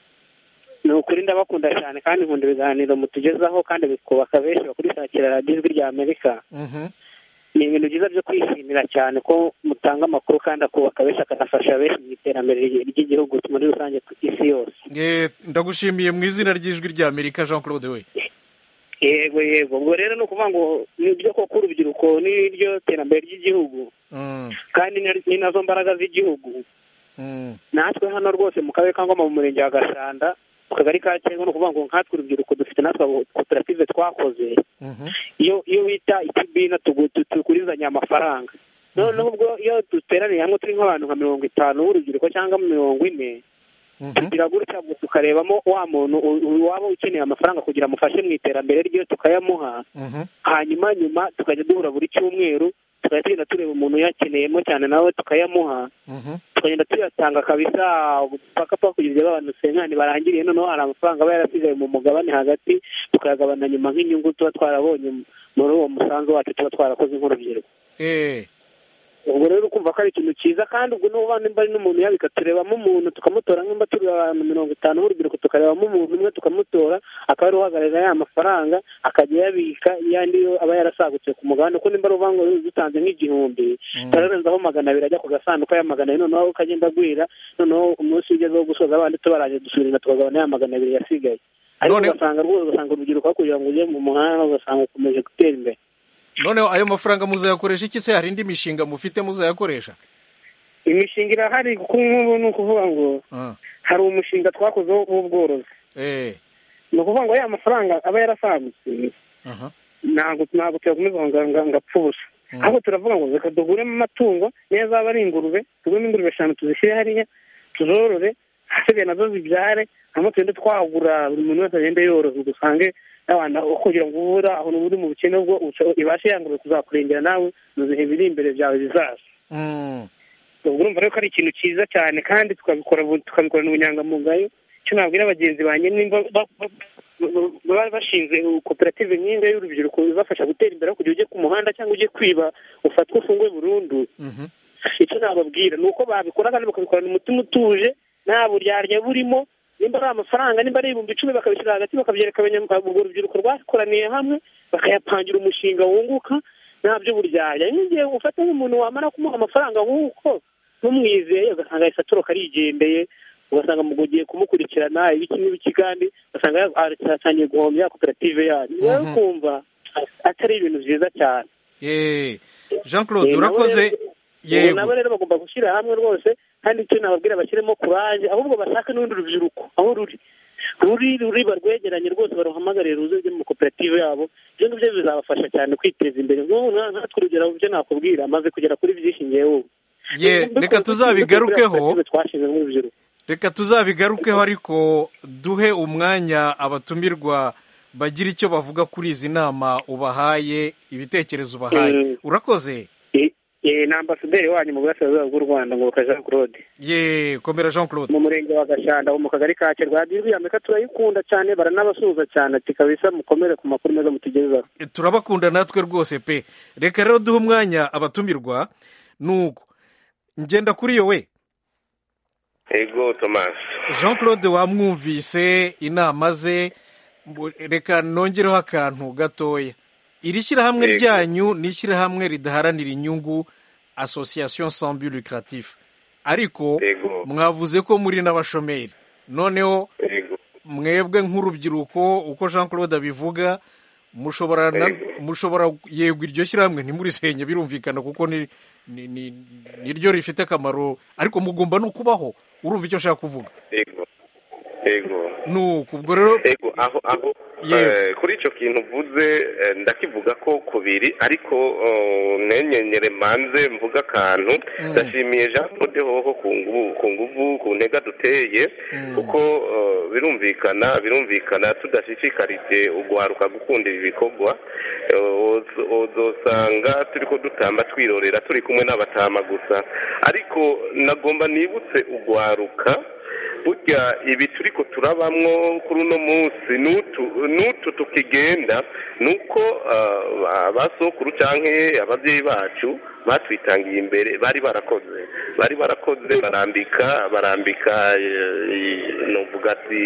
ni ukuri ndabakunda cyane kandi nkunda ibiganiro mutugezaho kandi bikubaka benshi bakurikira radiyo ijwi rya amerika Mhm. ni ibintu byiza byo kwishimira cyane ko mutanga amakuru kandi akubaka benshi akanafasha benshi mu iterambere ry'igihugu muri rusange ku isi yose Eh, ndagushimiye mu izina ry'ijwi ry'amerika jean claude we yego yego ubwo rero ni ukuvuga ngo ni byo koko urubyiruko n'iryo terambere ry'igihugu Mm, kandi ni- ni nazo mbaraga z'igihugu mm, natwe hano rwose mu karere ka ngoma mu murenge wa gashanda mu kagari ka cyangwa ni ukuvuga ngo nkatwe urubyiruko dufite natwe abo koperative twakoze mhm. iyo iyo wita ikibina tugu- tu- tugurizanya amafaranga noneho ubwo iyo duteraniye hamwe turi nk'abantu nka mirongo itanu b'urubyiruko cyangwa mirongo ine Mhm. tugira gutya ngo tukarebamo wa muntu u- u- waba ukeneye amafaranga kugira amufashe mu iterambere rye tukayamuha Mhm. hanyuma nyuma tukajya duhura buri cyumweru tukajya tugenda tureba umuntu uyakeneyemo cyane nawe tukayamuha Mhm. tukagenda tuyatanga kabisa paka paka kugeza igihe abantu senkani barangiriye noneho hari amafaranga aba yarasigaye mu mugabane hagati tukayagabana nyuma nk'inyungu tuba twarabonye muri uwo musanzu wacu tuba twarakoze nk'urubyiruko Eh, ubwo rero ukumva ko ari ikintu cyiza kandi ubwo n'ubu nimba ari n'umuntu yabika turebamo umuntu tukamutora nimba turi abantu mirongo itanu b'urubyiruko tukarebamo umuntu umwe tukamutora akaba ari uhagararira ya mafaranga akajya yabika yandi yo aba yarasagutse ku mugabane kuko nimba ari uvuga ngo dutanze nk'igihumbi turarenzaho magana abiri ajya ku gasanduku ya magana abiri noneho ukagenda agwira noneho umunsi ugezeho gusoza abandi tubarangije dusubira tukagabana ya magana abiri yasigaye ariko None- ugasanga rwose ugasanga urubyiruko aho kugira ngo ujye mu muhanda ugasanga ukomeje gutera imbere noneho ayo mafaranga muzayakoresha iki se hari indi mishinga mufite muzayakoresha imishinga irahari kuko nk'ubu ni ukuvuga ngo Ah, hari umushinga twakozeho w'ubworozi eh, ni ukuvuga ngo ya mafaranga aba yarasagutse aha. ntabwo ntabwo tuyakomeza ngo ngo- ngo apfe ubusa Mm. ahubwo turavuga ngo reka tuguremo amatungo niyo zaba ari ingurube tuguremo ingurube eshanu tuzishyire hariya tuzorore hasigaye nazo zibyare hanyuma tugende twagura buri muntu wese agende yoroza dusange n'abantu aho kugira ngo ubura aho uri mu bukene bwo uca- ibashe ya ngurube kuzakurengera nawe mu bihe biri imbere byawe bizaza Mm, ubwo urumva rero ko ari ikintu cyiza cyane kandi tukabikora bu- tukabikorana ubunyangamugayo icyo nabwira bagenzi banjye nimba ba- ba- ba- baba bashinze koperative nk'inga y'urubyiruko ibafasha gutera imbere aho kugira ujye ku muhanda cyangwa ujye kwiba ufatwe ufungwe burundu mhm. icyo nababwira ni uko babikora kandi bakabikorana umutima utuje nta buryarya burimo nimba ari amafaranga nimba ari ibihumbi icumi bakabishyira hagati bakabyereka abanyamuryango urwo rubyiruko rwakoraniye hamwe bakayapangira umushinga wunguka nta by'uburyarya nk'igihe ufata nk'umuntu wamara kumuha amafaranga nk'uko ntumwizeye ugasanga yahise atoroka arigendeye ugasanga mu ugiye kumukurikirana ibiki n'ibiki kandi ugasanga yatangiye guhombya koperative yanyu rero Mhm. ukumva atari ibintu byiza cyane Eh, jean claude Eh, nabo urakoze rero- ubu yego nabo rero bagomba gushyira hamwe rwose kandi icyo nababwira bashyiremo kuraje ahubwo bashake n'urundi rubyiruko aho ruri ruri ruri barwegeranye rwose baruhamagarire ruze rujye mu koperative yabo ibyo ngibyo bizabafasha cyane kwiteza imbere nk'ubu nka- nkatwe urugero mu byo nakubwira amaze kugera kuri byinshi ngewe ubu ye reka tuzabigarukeho twashinze nk'urubyiruko reka tuzabigarukeho ariko duhe umwanya abatumirwa bagira icyo bavuga kuri izi nama ubahaye ibitekerezo ubahaye Mm. urakoze Eh, Eh, ni ambasaderi wanyu mu burasirazuba bw'u rwanda ngoboka jean claude ye komera jean claude mu murenge wa gashanda ho mu kagari ka kirwa radiyo amerika turayikunda cyane baranabasuhuza cyane ati kabisa mukomere ku makuru meza mutugezaho turabakunda natwe rwose pe reka rero duhe umwanya abatumirwa nuko ngenda kuri yo we ego thomas jean claude wamwumvise inama ze mbu- reka nongereho akantu gatoya iri shyirahamwe Yego. ryanyu ni ishyirahamwe ridaharanira inyungu association sans but lucratif ariko Yego. mwavuze ko muri n'abashomeri noneho ego mwebwe nk'urubyiruko uko jean claude abivuga mushobora na- Yego. mushobora yego iryo shyirahamwe ntimurisenye birumvikana kuko ni ni- ni- niryo rifite akamaro ariko mugomba no kubaho urumva icyo nshaka kuvuga ego ego nuko ubwo rero ego aho aho Yewe. eh, kuri icyo kintu uvuze eh, ndakivuga ko kubiri ariko oh, nenyenyere manze mvuga akantu ndashimiye jean claude hoho ku nguvu ku nguvu ku ntega duteye kuko eh, birumvikana birumvikana tudashishikarije ugwaruka gukunda ibi bikorwa eh, uzo- uzosanga turi ko dutamba twirorera turi kumwe n'abatama gusa ariko nagomba nibutse ugwaruka burya ibi turi ko turabamwo kuri uno munsi n'utu n'utu tukigenda ni uko ah, ba sokuru cyangwa ababyeyi bacu batwitangiye imbere bari barakoze bari barakoze barambika barambika eh, novuga ati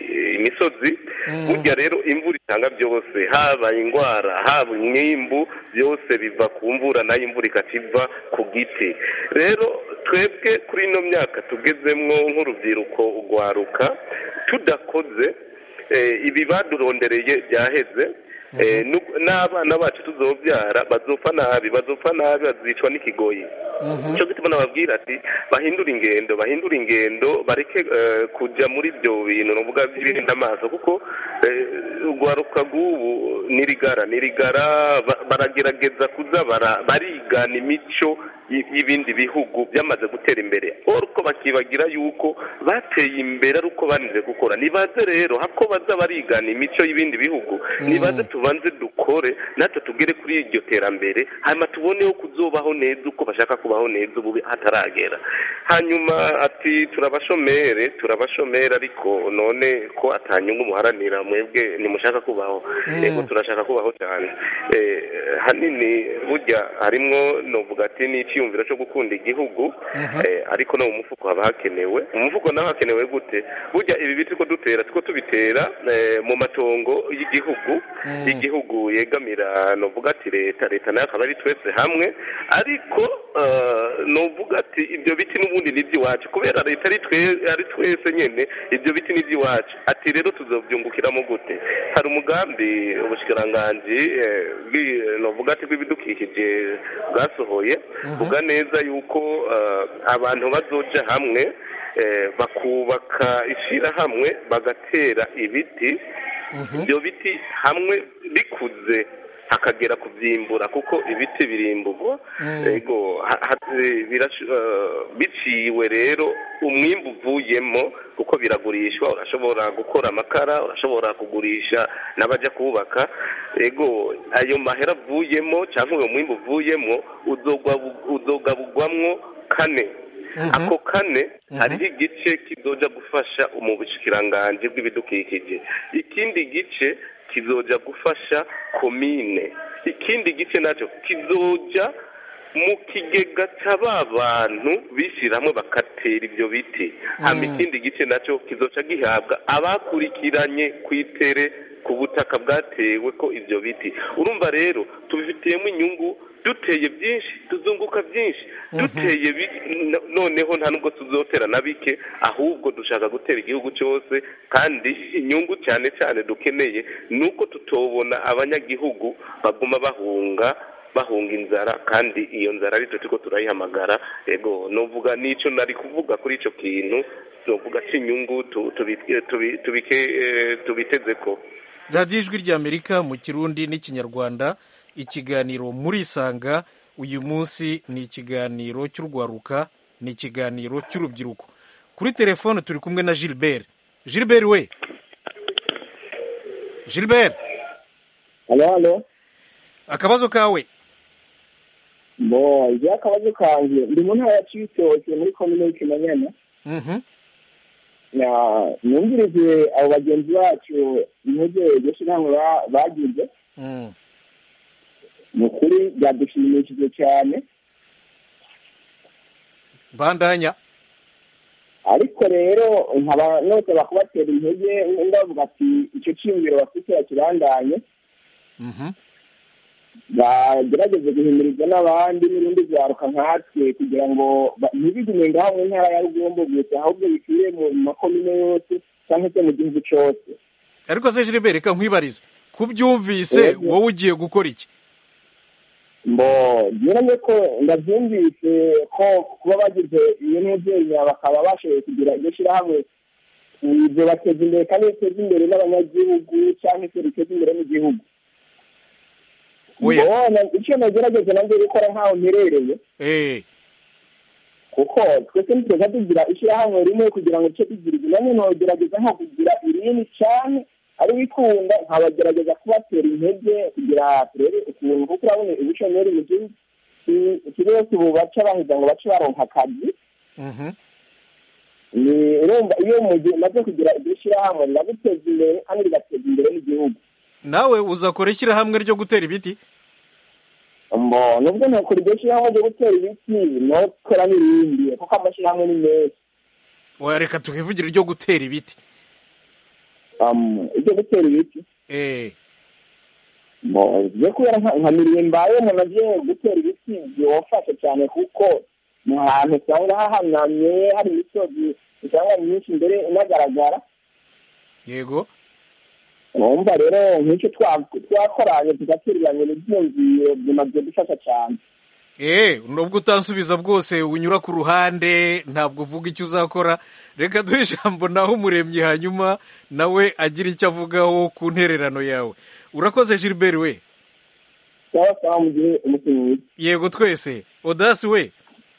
imisozi burya rero imvura itanga byose haba indwara haba umwimbu byose biva ku mvura nayo imvura ikativa ku giti rero twebwe kuri ino myaka tugezemwo nk'urubyiruko ugwaruka tudakoze eh, ibi badurondereye byaheze eh, nu- n'abana bacu tuzobyara bazopfa nabi bazopfa nabi bazicwa n'ikigoyi icyo gituma nababwira ati bahindure ingendo bahindure ingendo bareke eh, kujya muri ibyo bintu nuvuga by'ibirinda amaso kuko eh, urwaruka rw'ubu nirigara nirigara ba- baragerageza kuza bara- barigana imico y- y'ibindi bihugu byamaze gutera imbere ariko bakibagira yuko bateye imbere ari uko banize gukora nibaze rero hako baza barigana imico y'ibindi bihugu nibaze tubanze dukore natwe tugere kuri iryo terambere hanyuma tuboneho kuzobaho neza uko bashaka kubaho neza ubu hataragera hanyuma ati turabashomere turabashomere ariko none ko atanyungu muharanira mwebwe ntimushaka kubaho yego turashaka kubaho cyane Eh, hanini burya harimwo novuga ati ni icyiyumviro cyo gukunda igihugu eh, ariko no mu mufuko haba hakenewe mu mufuko naho hakenewe gute burya ibi biti ko dutera two tubitera eh, mu matongo y'igihugu y'igihugu yegamira novuga ati leta leta nayo akaba ari twese hamwe ariko eh, novuga ati ibyo biti n'ubundi ni iby'iwacu kubera leta ari twe- ari twese nyine ibyo biti ni iby'iwacu ati rero tuzobyungukiramo gute hari umugambi ubushikiranganji eh, bw'i- novuga ati bw'ibidukikije bwasohoye vuga neza yuko eh, abantu bazoja hamwe eh, bakubaka ishyirahamwe bagatera ibiti ibyo biti hamwe bikuze hakagera kubyimbura kuko ibiti birimburwa ego ha- ha- birash- eh, biciwe rero umwimbu uvuyemo kuko biragurishwa urashobora gukora amakara urashobora kugurisha n'abajya kubaka ego ayo mahera avuyemo cyangwa uwo mwimbu uvuyemo uzogwa- uzogabugwamwo kane ako kane hariho igice kizoja gufasha mu bushikiranganji bw'ibidukikije ikindi gice kizoja gufasha komine ikindi gice nacyo kizoja mu kigega cya ba bantu bishyira hamwe bagatera ibyo biti hama ikindi gice nacyo kizoca gihabwa abakurikiranye ku itere ku butaka bwatewe ko ibyo biti urumva rero tubifitiyemo inyungu duteye byinshi tuzunguka byinshi duteye bi- no- noneho nta nubwo tuzotera na bike ahubwo dushaka gutera igihugu cyose kandi inyungu cyane cyane dukeneye ni uko tutobona abanyagihugu baguma bahunga bahunga inzara kandi iyo nzara ari twe turiko turayihamagara ego novuga n'icyo nari kuvuga kuri icyo kintu novuga cy'inyungu tu- tubi- tubi- tubike- eh, tubiteze ko radiyo ijwi ry'amerika mu kirundi n'ikinyarwanda ikiganiro murisanga uyu munsi ni ikiganiro cy'urwaruka ni ikiganiro cy'urubyiruko kuri telefone turi kumwe na gilbert gilbert we gilbert halo halo akabazo kawe bo igihe akabazo kanjye ndi mu ntara ya cibitoke muri komine y'ikinanyana Mhm. na numvirize abo bagenzi bacu intege iryo shyirahamwe ba- bagize Mm. ni ukuri byadushimishije cyane bandanya ariko rero nkaba nosaba kubatera intege ndavuga ati icyo cyiyumviro bafite bakibandanye Mhm. bagerageze guhimiriza n'abandi n'urundi rwaruka nkatwe kugira ngo ba- ntibigume ngaho mu ntara ya rugombo gusa ahubwo bikwire mu makomine yose cyangwa se mu gihugu cyose ariko se Gilbert reka nkwibarize kubyumvise Yego. wowe ugiye gukora iki mbo nyiranye ko ndabyumvise ko kuba bagize iyo mubyeyi bakaba bashoboye kugira iryo shyirahamwe ibyo bateza imbere kandi biteza imbere n'abanyagihugu cyangwa se biteza imbere n'igihugu Oya. mbona icyo nagerageza nanjye gukora nk'aho mperereye Eh, kuko twese ntitweza tugira ishyirahamwe rimwe kugira ngo duce tugira ibi nanone ntogerageza nko kugira irindi cyane ari bikunda nkabagerageza kubatera intege kugira turebe ukuntu kuko urabona ubushomeri mu gihugu ki- kiri yose ubu baca bahiga ngo bace baronka akazi mhm. ni urumva iyo mu gihe umaze kugira iryo shyirahamwe riraguteza imbere kandi rigateza imbere n'igihugu nawe uzakora ishyirahamwe ryo gutera ibiti mbo nubwo ntakora iryo shyirahamwe ryo gutera ibiti nokora n'irindi kuko amashyirahamwe ni menshi Oya, reka tukivugire iryo gutera ibiti Um, ibyo gutera ibiti Eh, byo kubera nka nka mirire mbaye umuntu agiye gutera ibiti byofasha cyane kuko ni ahantu usanga hahanamye hari imisozi usanga myinshi imbere inagaragara yego urumva rero nk'icyo twa- twakoranye tugatereranya ibyiyumviro bimaze gufasha cyane Eh, nubwo utansubiza bwose unyura ku ruhande ntabwo uvuga icyo uzakora reka duhe ijambo naho umuremyi hanyuma nawe agira icyo avugaho ku ntererano yawe urakoze Gilbert we cyangwa se mu gihe umukinnyi wica yego twese odasi we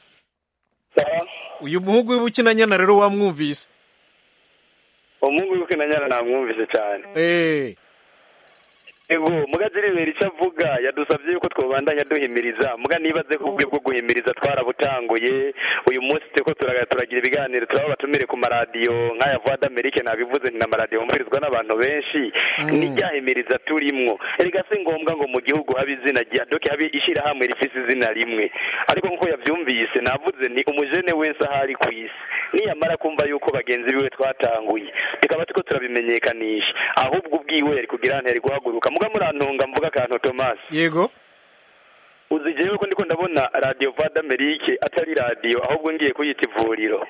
uyu muhungu w'ubukinanyana rero wamwumvise umuhungu w'ubukinanyana namwumvise cyane Eh, ego muga jiribera icyo avuga yadusabye yuko twobandanya duhimiriza muga nibaze ko ubwe bwo guhimiriza twarabutanguye uyu munsi turiko turaga- turagira ibiganiro turaba batumire ku maradiyo nk'aya voix d'amerique nabivuze ni n'amaradiyo yumvirizwa n'abantu benshi ni ryahimiriza turimwo erega si ngombwa ngo mu gihugu habe izina rya doke habe ishyirahamwe rifise izina rimwe ariko nk'uko yavyumvise navuze ni umujene wese ahari ku isi niyamara kumva yuko bagenzi biwe twatanguye tukaba turiko turabimenyekanisha ahubwo ubwiwe yari kugira ntiyari guhaguruka muga murantunga mvuga akantu Thomas yego uzi jewe ko ndiko ndabona radio voix d'amerique atari radio ahubwo ngiye kuyita ivuriro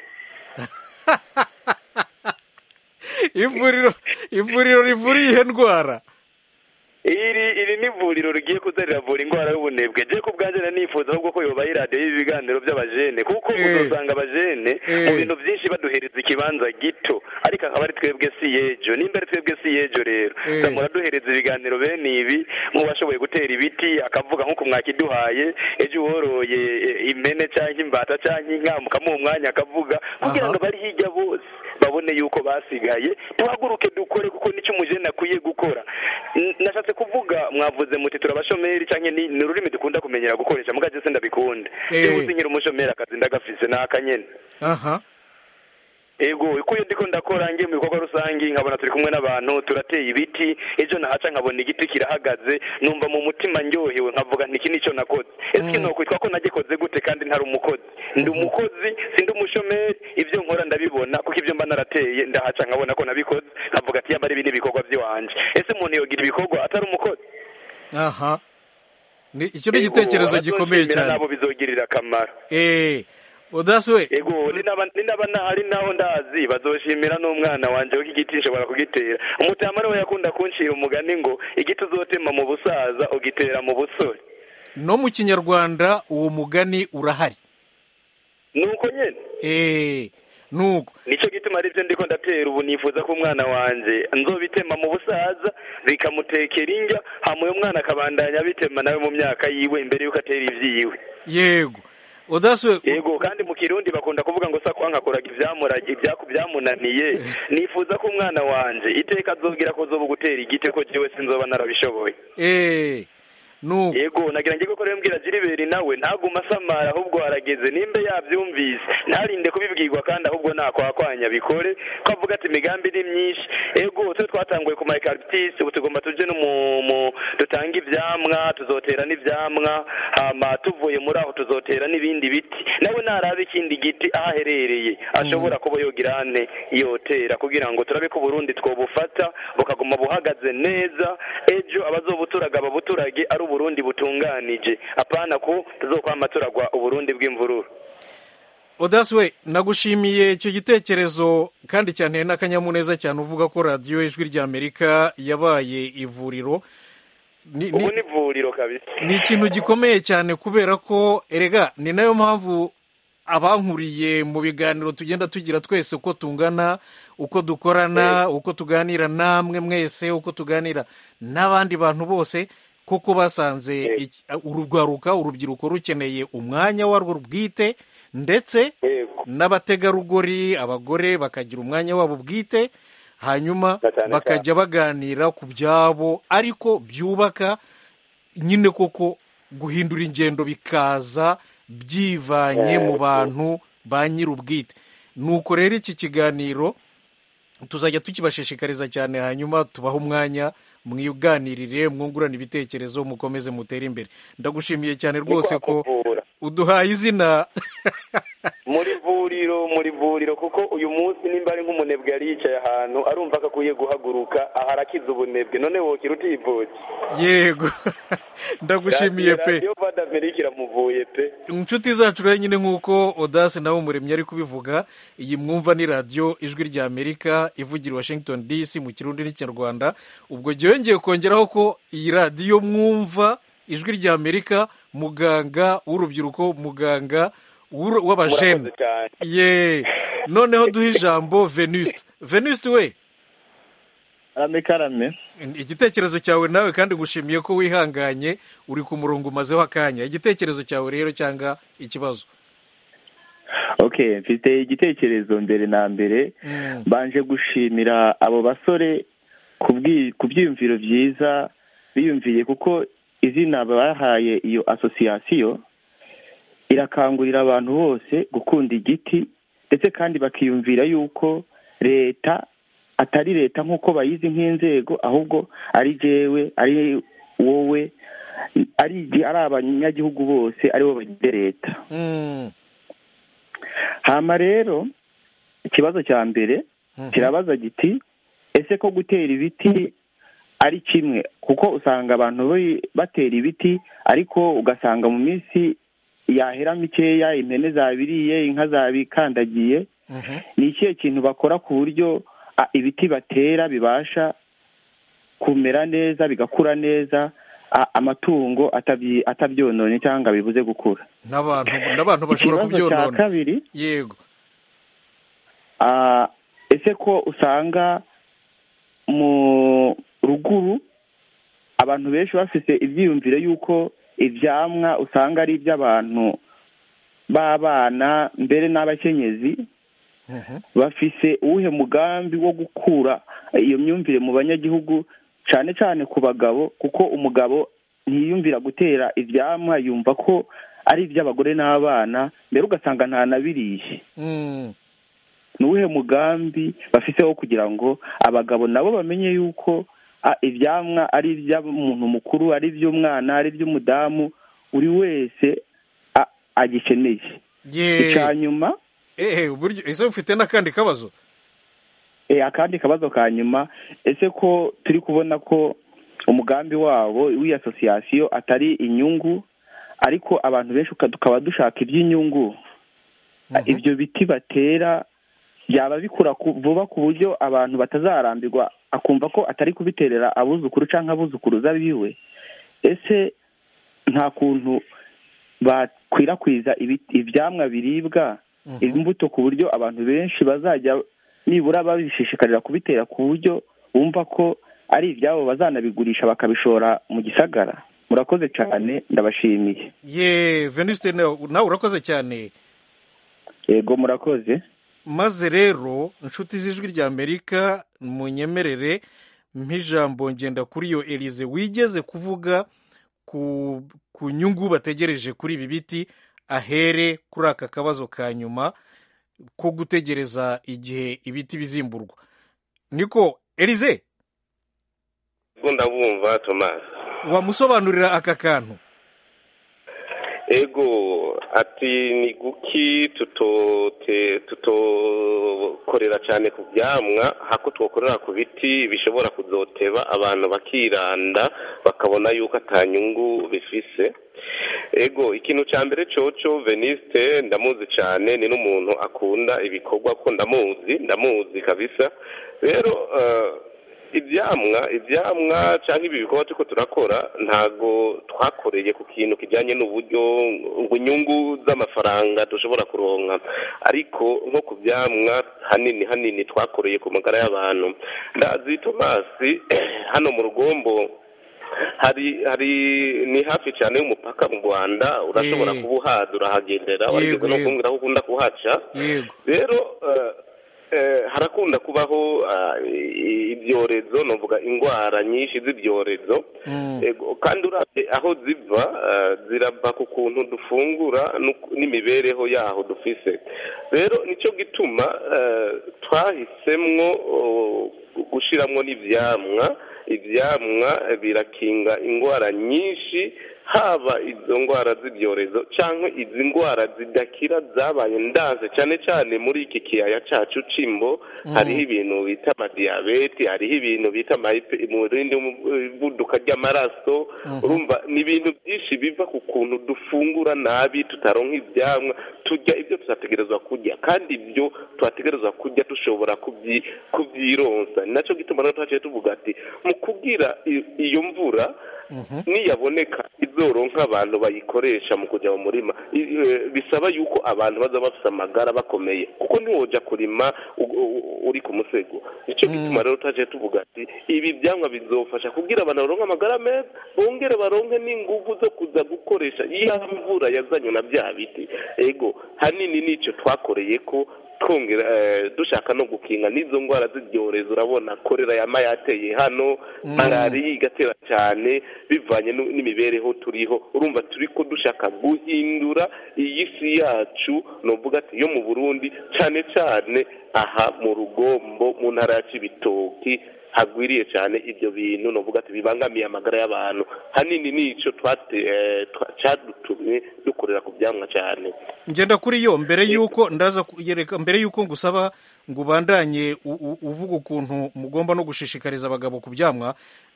ivuriro ivuriro rivura iyihe ndwara iri iri ni ivuriro rigiye kuza riravura indwara y'ubunebwe je ku bwanjye nari nifuza ahubwo ko yoba iradiyo y'ibiganiro by'abajene kuko Eh. uzosanga abajene Eh. mu bintu byinshi baduhereza ikibanza gito ariko akaba ari twebwe si yejo nimba ari twebwe si yejo rero Eh. zamura duhereza ibiganiro bene ibi nk'uwashoboye gutera ibiti akavuga nk'uko mwakiduhaye ejo woroye eh, impene cyangwa imbata cyangwa inka mukamuha umwanya akavuga kugira ngo abari hirya bose babone yuko basigaye duhaguruke dukore kuko nicyo umujene akwiye gukora N- nashatse kuvuga mwavuze muti turabashomeri cyangwa ni ni ururimi dukunda kumenyera gukoresha mugaje se ndabikunda Eh. yewe uzi nkiri umushomeri akazi ndagafise ni akanyene aha ego uko iyo ndiko ndakora ngiye mu bikorwa rusange nkabona turi kumwe n'abantu turateye ibiti ejo nahaca nkabona igiti kirahagaze numva mu mutima ndyohewe nkavuga nti iki nicyo nakoze ese iki nokwitwa ko nagikoze gute kandi ntari umukozi ndi umukozi sindi umushomeri ibyo nkora ndabibona kuko ibyo mba narateye ndahaca nkabona ko nabikoze nkavuga ati yaba ari ibi ni ibikorwa by'iwanje ese umuntu yogira ibikorwa atari umukozi aha ni icyo ni igitekerezo Ego, gikomeye abazoshimira cyane nabo bizogirira akamaro Eh, odasi we ego ni naba ni naba ntahari naho ndazi bazoshimira n'umwana wanje ko igiti nshobora kugitera umutama we yakunda kunshira umugani ngo igiti uzotema mu busaza ugitera mu busore no mu kinyarwanda uwo mugani urahari nuko nyene Eh, nuko nicyo gituma ari byo ndiko ndatera ubu nifuza ko umwana wanje nzobitema mu busaza bikamutekera indya hama uyo mwana akabandanya abitema nawe mu myaka yiwe imbere yuko atera ivyiwe yego odasi we yego kandi mu kirundi bakunda kuvuga ngo sakwa nkakoraga ivyamurage ibyaku byamunaniye nifuza ko umwana wanje iteka azogira ko zoba gutera igiti ko jewe sinzoba narabishoboye Eh, nuko yego nagira ngo ko rero mbwira jiriberi nawe ntaguma asamara ahubwo harageze nimba yabyumvise ntarinde kubibwirwa kandi ahubwo nakwakwanya bikore ko avuga ati imigambi ni myinshi ego twe twatanguye ku mayikaribitisi ubu tugomba tuje no mu mu- dutanga ivyamwa tuzotera n'ivyamwa hama tuvuye muri aho tuzotera n'ibindi biti nawe naraba ikindi giti aho aherereye ashobora kuba yogira ane yotera kugira ngo turabe ko Burundi twobufata bukaguma buhagaze neza ejo abazobuturaga babuturage ari uburundi butunganije apana ko tuzokwama turagwa uburundi bw'imvururu odasi we nagushimiye icyo gitekerezo kandi cyane n'akanyamuneza cyane uvuga ko radiyo ijwi ry'amerika yabaye ivuriro ni, ni, ubu ni ivuriro kabisa ni ikintu gikomeye cyane kubera ko erega ni nayo mpamvu abankuriye mu biganiro tugenda tugira twese uko tungana uko dukorana uko tuganira namwe mwese uko tuganira n'abandi bantu bose kuko basanze iki- urugwaruka urubyiruko rukeneye umwanya warwo bwite ndetse yego n'abategarugori abagore bakagira umwanya wabo bwite hanyuma Na cyane bakajya baganira ku byabo ariko byubaka nyine koko guhindura ingendo bikaza byivanye mu bantu ba nyir'ubwite nuko rero iki kiganiro tuzajya tukibashishikariza cyane hanyuma tubahe umwanya mwiganirire mwungurane ibitekerezo mukomeze mutere imbere ndagushimiye cyane rwose ko kuvura uduhaye izina muri vuriro muri vuriro kuko uyu munsi nimba ari nk'umunebwe yari yicaye ahantu arumva ko akwiye guhaguruka aha arakiza ubunebwe none wokira utivuye yego ndagushimiye pe radiyo vada amerika iramuvuye pe inshuti zacu rero nyine nk'uko odase nawe umuremyi ari kubivuga iyi mwumva ni radiyo ijwi rya amerika ivugira i washington dc mu kirundi n'ikinyarwanda ubwo jyewe ngiye kongeraho ko iyi radiyo mwumva ijwi rya amerika muganga w'urubyiruko muganga w'uru- w'abajene murakoze cyane ye noneho duhe ijambo venuste venuste we karame karame igitekerezo cyawe nawe kandi ngushimiye ko wihanganye uri ku murongo umazeho akanya igitekerezo cyawe rero cyangwa ikibazo okay mfite igitekerezo mbere na mbere Mm. mbanje gushimira abo basore ku bwi- ku byiyumviro byiza biyumviye kuko izina bahaye iyo asosiyasiyo irakangurira abantu bose gukunda igiti ndetse kandi bakiyumvira yuko leta atari leta nk'uko bayizi nk'inzego ahubwo ari jewe ari wowe ari ari abanyagihugu bose aribo bagize leta Mm. hama rero ikibazo cya mbere Mhm. kirabaza giti ese ko gutera ibiti ari kimwe kuko usanga abantu bari- batera ibiti ariko ugasanga mu minsi yahera mikeya impene zabiriye inka zabikandagiye Mhm. ni ikihe kintu bakora ku buryo a, ibiti batera bibasha kumera neza bigakura neza a, amatungo atabyi- atabyononye cyangwa bibuze gukura n'abantu n'abantu bashobora ikibazo cya kubyonona kabiri yego Ah, ese ko usanga mu ruguru abantu benshi bafite ibyiyumviro y'uko ibyamwa usanga ari iby'abantu b'abana mbere n'abakenyezi Mhm. bafise uwuhe mugambi wo gukura iyo myumvire mu banyagihugu cyane cyane ku bagabo kuko umugabo ntiyumvira gutera ibyamwa yumva ko ari iby'abagore n'abana mbere ugasanga ntanabiriye Mm. ni uwuhe mugambi bafite wo kugira ngo abagabo nabo bamenye yuko ah, ibyamwa ari iby'umuntu mukuru ari iby'umwana ari iby'umudamu buri wese a- agikeneye ye icya nyuma ehe uburyo ese ufite n'akandi kabazo eh, akandi kabazo ka nyuma ese ko turi kubona ko umugambi wabo w'iyi asosiyasiyo atari inyungu ariko abantu benshi uka- tukaba dushaka iby'inyungu Mhm. ibyo biti batera byaba bikura ku- vuba ku buryo abantu batazarambirwa akumva ko atari kubiterera abuzukuru cyangwa abuzukuruza biwe ese nta kuntu bakwirakwiza ibi- ibyamwa biribwa Mhm. imbuto ku buryo abantu benshi bazajya nibura babishishikarira kubitera ku buryo bumva ko ari ibyabo bazanabigurisha bakabishora mu gisagara murakoze cyane ndabashimiye ye venuste nawe nawe urakoze cyane yego murakoze maze rero inshuti z'ijwi rya amerika munyemerere nk'ijambo ngenda kuri yo elize wigeze kuvuga ku ku nyungu bategereje kuri ibi biti ahere kuri aka kabazo ka nyuma ko gutegereza igihe ibiti bizimburwa niko elize ubwo ndabumva tomasi wamusobanurira aka kantu ego ati ni guki tutote tutokorera cyane ku byamwa hako twokorera ku biti bishobora kuzoteba abantu bakiranda bakabona yuko atanyungu bifise ego ikintu cya mbere coco veniste ndamuzi cyane ni n'umuntu akunda ibikorwa ko ndamuzi ndamuzi kabisa rero eh, ibyamwa ibyamwa cyangwa ibi bikorwa turiko turakora ntago twakoreye ku kintu kijyanye n'uburyo ngo inyungu z'amafaranga dushobora kuronka ariko nko ku byamwa hanini hanini twakoreye ku magara y'abantu ndazi tomasi hano mu rugombo hari hari ni hafi cyane y'umupaka mu rwanda urashobora Eh. kuba uhaza urahagendera Yego, warigeze no yego. kumbwira ko ukunda kuhaca yego rero eh, eh, harakunda kubaho ah, i- ibyorezo novuga indwara nyinshi z'ibyorezo Mm. Ego, kandi uravye aho ziva ah, zirava ku kuntu dufungura n'uku- n'imibereho yaho dufise rero nico gituma eh, twahisemwo oh, gushiramwo n'ivyamwa ivyamwa eh, birakinga indwara nyinshi haba izo ndwara z'ibyorezo cyangwa izi ndwara zidakira zabaye ndanze cyane cyane muri iki kiyaya cyacu c'imbo Mm. hariho ibintu bita amadiyabete hariho ibintu bita amahipe- umurindi w'ivuduka ry'amaraso Mhm. urumva ni ibintu byinshi biva ku kuntu dufungura nabi tutaronka ibyamwa turya ibyo tutategerezwa kurya kandi ibyo twategerezwa kurya dushobora kubyi- kubyironsa ni nacyo gituma rero twaciye tuvuga ati mu kugira i- iyo mvura niyaboneka izoronka abantu bayikoresha mu kujya mu murima I- eh, bisaba yuko abantu baza bafite amagara bakomeye kuko ntiwoja kurima u- u- uri ku musego nicyo gituma rero twaciye tuvuga ati ibi byamwa bizofasha kugira abantu baronke amagara meza bongere baronke n'inguvu zo kuza gukoresha iya mvura yazanywe na bya biti ego hanini nicyo twakoreye ko twongera eh, dushaka no gukinga n'izo ndwara z'ibyorezo urabona korera yama yateye hano Mm. malariya igatera cyane bivanye nu- n'imibereho turiho urumva turi ko dushaka guhindura iyi si yacu novuga ati yo mu burundi cyane cyane aha mu rugombo mu ntara ya cibitoki hagwiriye cyane ibyo bintu novuga ati bibangamiye amagara y'abantu hanini nico twate eh, twa- cadutumye dukorera ku byamwa cyane ngenda kuri yo mbere y'uko ndaza kuyereka mbere y'uko ngusaba ngo ubandanye u- u- uvuga ukuntu mugomba no gushishikariza abagabo ku byamwa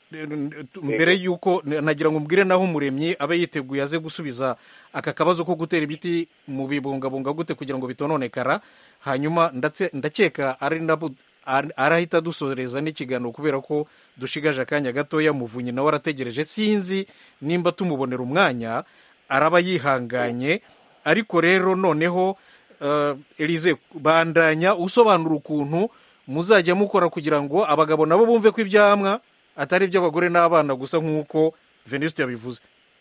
mbere y'uko nagira ngo mbwire naho umuremyi abe yiteguye aze gusubiza aka kabazo ko gutera ibiti mu bibungabunga gute kugira ngo bitononekara hanyuma ndatse- ndakeka ari nabo ar- arahita dusoreza n'ikiganiro kubera ko dushigaje akanya gatoya muvunyi nawe arategereje sinzi nimba tumubonera umwanya araba yihanganye ariko rero noneho uh, elize bandanya usobanura ukuntu muzajya mukora kugira ngo abagabo nabo bumve ko ibyamwa atari iby'abagore n'abana gusa nk'uko venisite yabivuze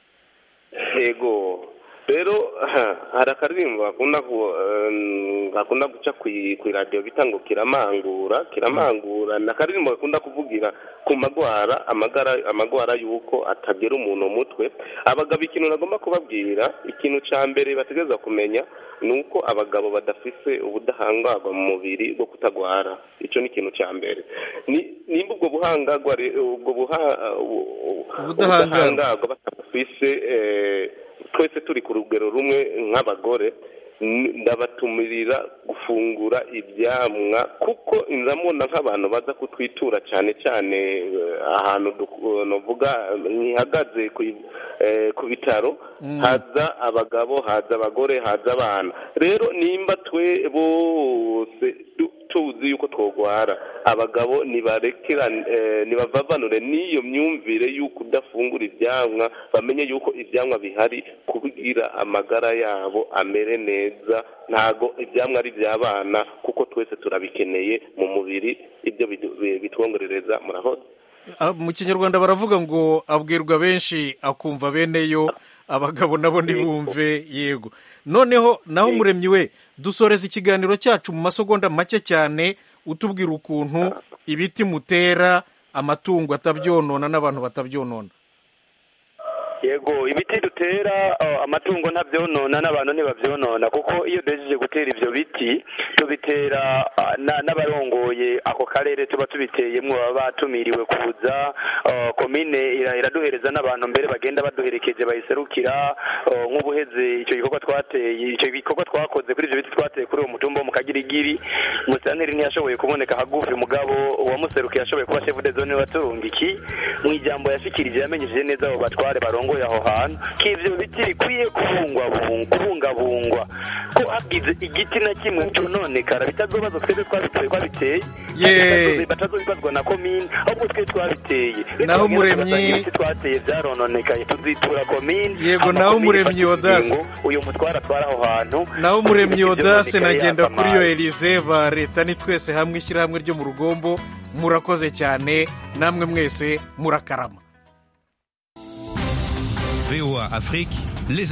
yego rero ha, hari akaririmbo gakunda ku- em, gakunda guca ku iradiyo bita ngo kiramangura kiramangura ni akaririmbo gakunda kuvugira ku magwara amagara amagwara y'uko atagera umuntu umutwe abagabo ikintu nagomba kubabwira ikintu cya mbere bategereza kumenya ni uko abagabo badafise ubudahangarwa mu mubiri bwo kutagwara icyo ni ikintu cya mbere Ni- nimba ubwo buhangagwa re- ubwo buha u- Ubudahangarwa. ubudahangarwa batabufise eh, twese turi ku rugero rumwe nk'abagore n- ndabatumirira gufungura ibyamwa kuko ndamubona nk'abantu baza kutwitura cyane cyane eh, ahantu du- novuga ntihagaze ku i- eh, ku bitaro Mm. haza abagabo haza abagore haza abana rero nimba twe bose du- tuzi yuko twogwara abagabo nibarekera eh, nibavavanure n'iyo myumvire y'uko udafungura ibyamwa bamenye yuko ibyamwa bihari kugira amagara yabo amere neza ntago ibyamwa ari iby'abana kuko twese turabikeneye mu mubiri ibyo bidu- bi- bitwongerereza murahoze Ah, mu kinyarwanda baravuga ngo abwirwa benshi akumva bene yo abagabo nabo ntibumve yego noneho naho umuremyi we dusoreza ikiganiro cyacu mu masegonda make cyane utubwira ukuntu ibiti mutera amatungo atabyonona n'abantu batabyonona yego ibiti dutera uh, amatungo ntabyonona n'abantu ntibabyonona kuko iyo duhejeje gutera ivyo biti tubitera uh, na- n'abarongoye ako karere tuba tubiteyemwo baba batumiriwe kuza uh, komine ira- iraduhereza n'abantu mbere bagenda baduherekeje bayiserukira uh, nk'ubuheze icyo gikorwa twateye icyo gikorwa twakoze kuri ivyo biti twateye kuri uwo mutumba wo mu kagirigiri musanteri ntiyashoboye kuboneka hagufi mugabo uwamuserukiye yashoboye kuba chef de zone waturungiki mu ijambo yashikirije yamenyesheje neza abo batware barongoye aho hantu ko ivyo biti bikwiye kubungwabungwa kubungabungwa ko hagize igiti na kimwe cononekara bitazobazwa twebwe twabiteye twabiteye Ye. batazobibazwa na komine ahubwo twe twabiteye Naho Nitwagenda Muremyi- tugasanga ibiti twateye vyarononekaye tuzitura komine Yego, hama naho komine Muremyi ifata Odas. ingingo, uyu mutware atwara aho hantu naho muremyi Ibiti odase vyononekaye nagenda kuri yo yasamaye. elize ba leta ni twese hamwe ishyirahamwe ryo mu rugombo murakoze cyane namwe mwese murakarama VOA Afrique, les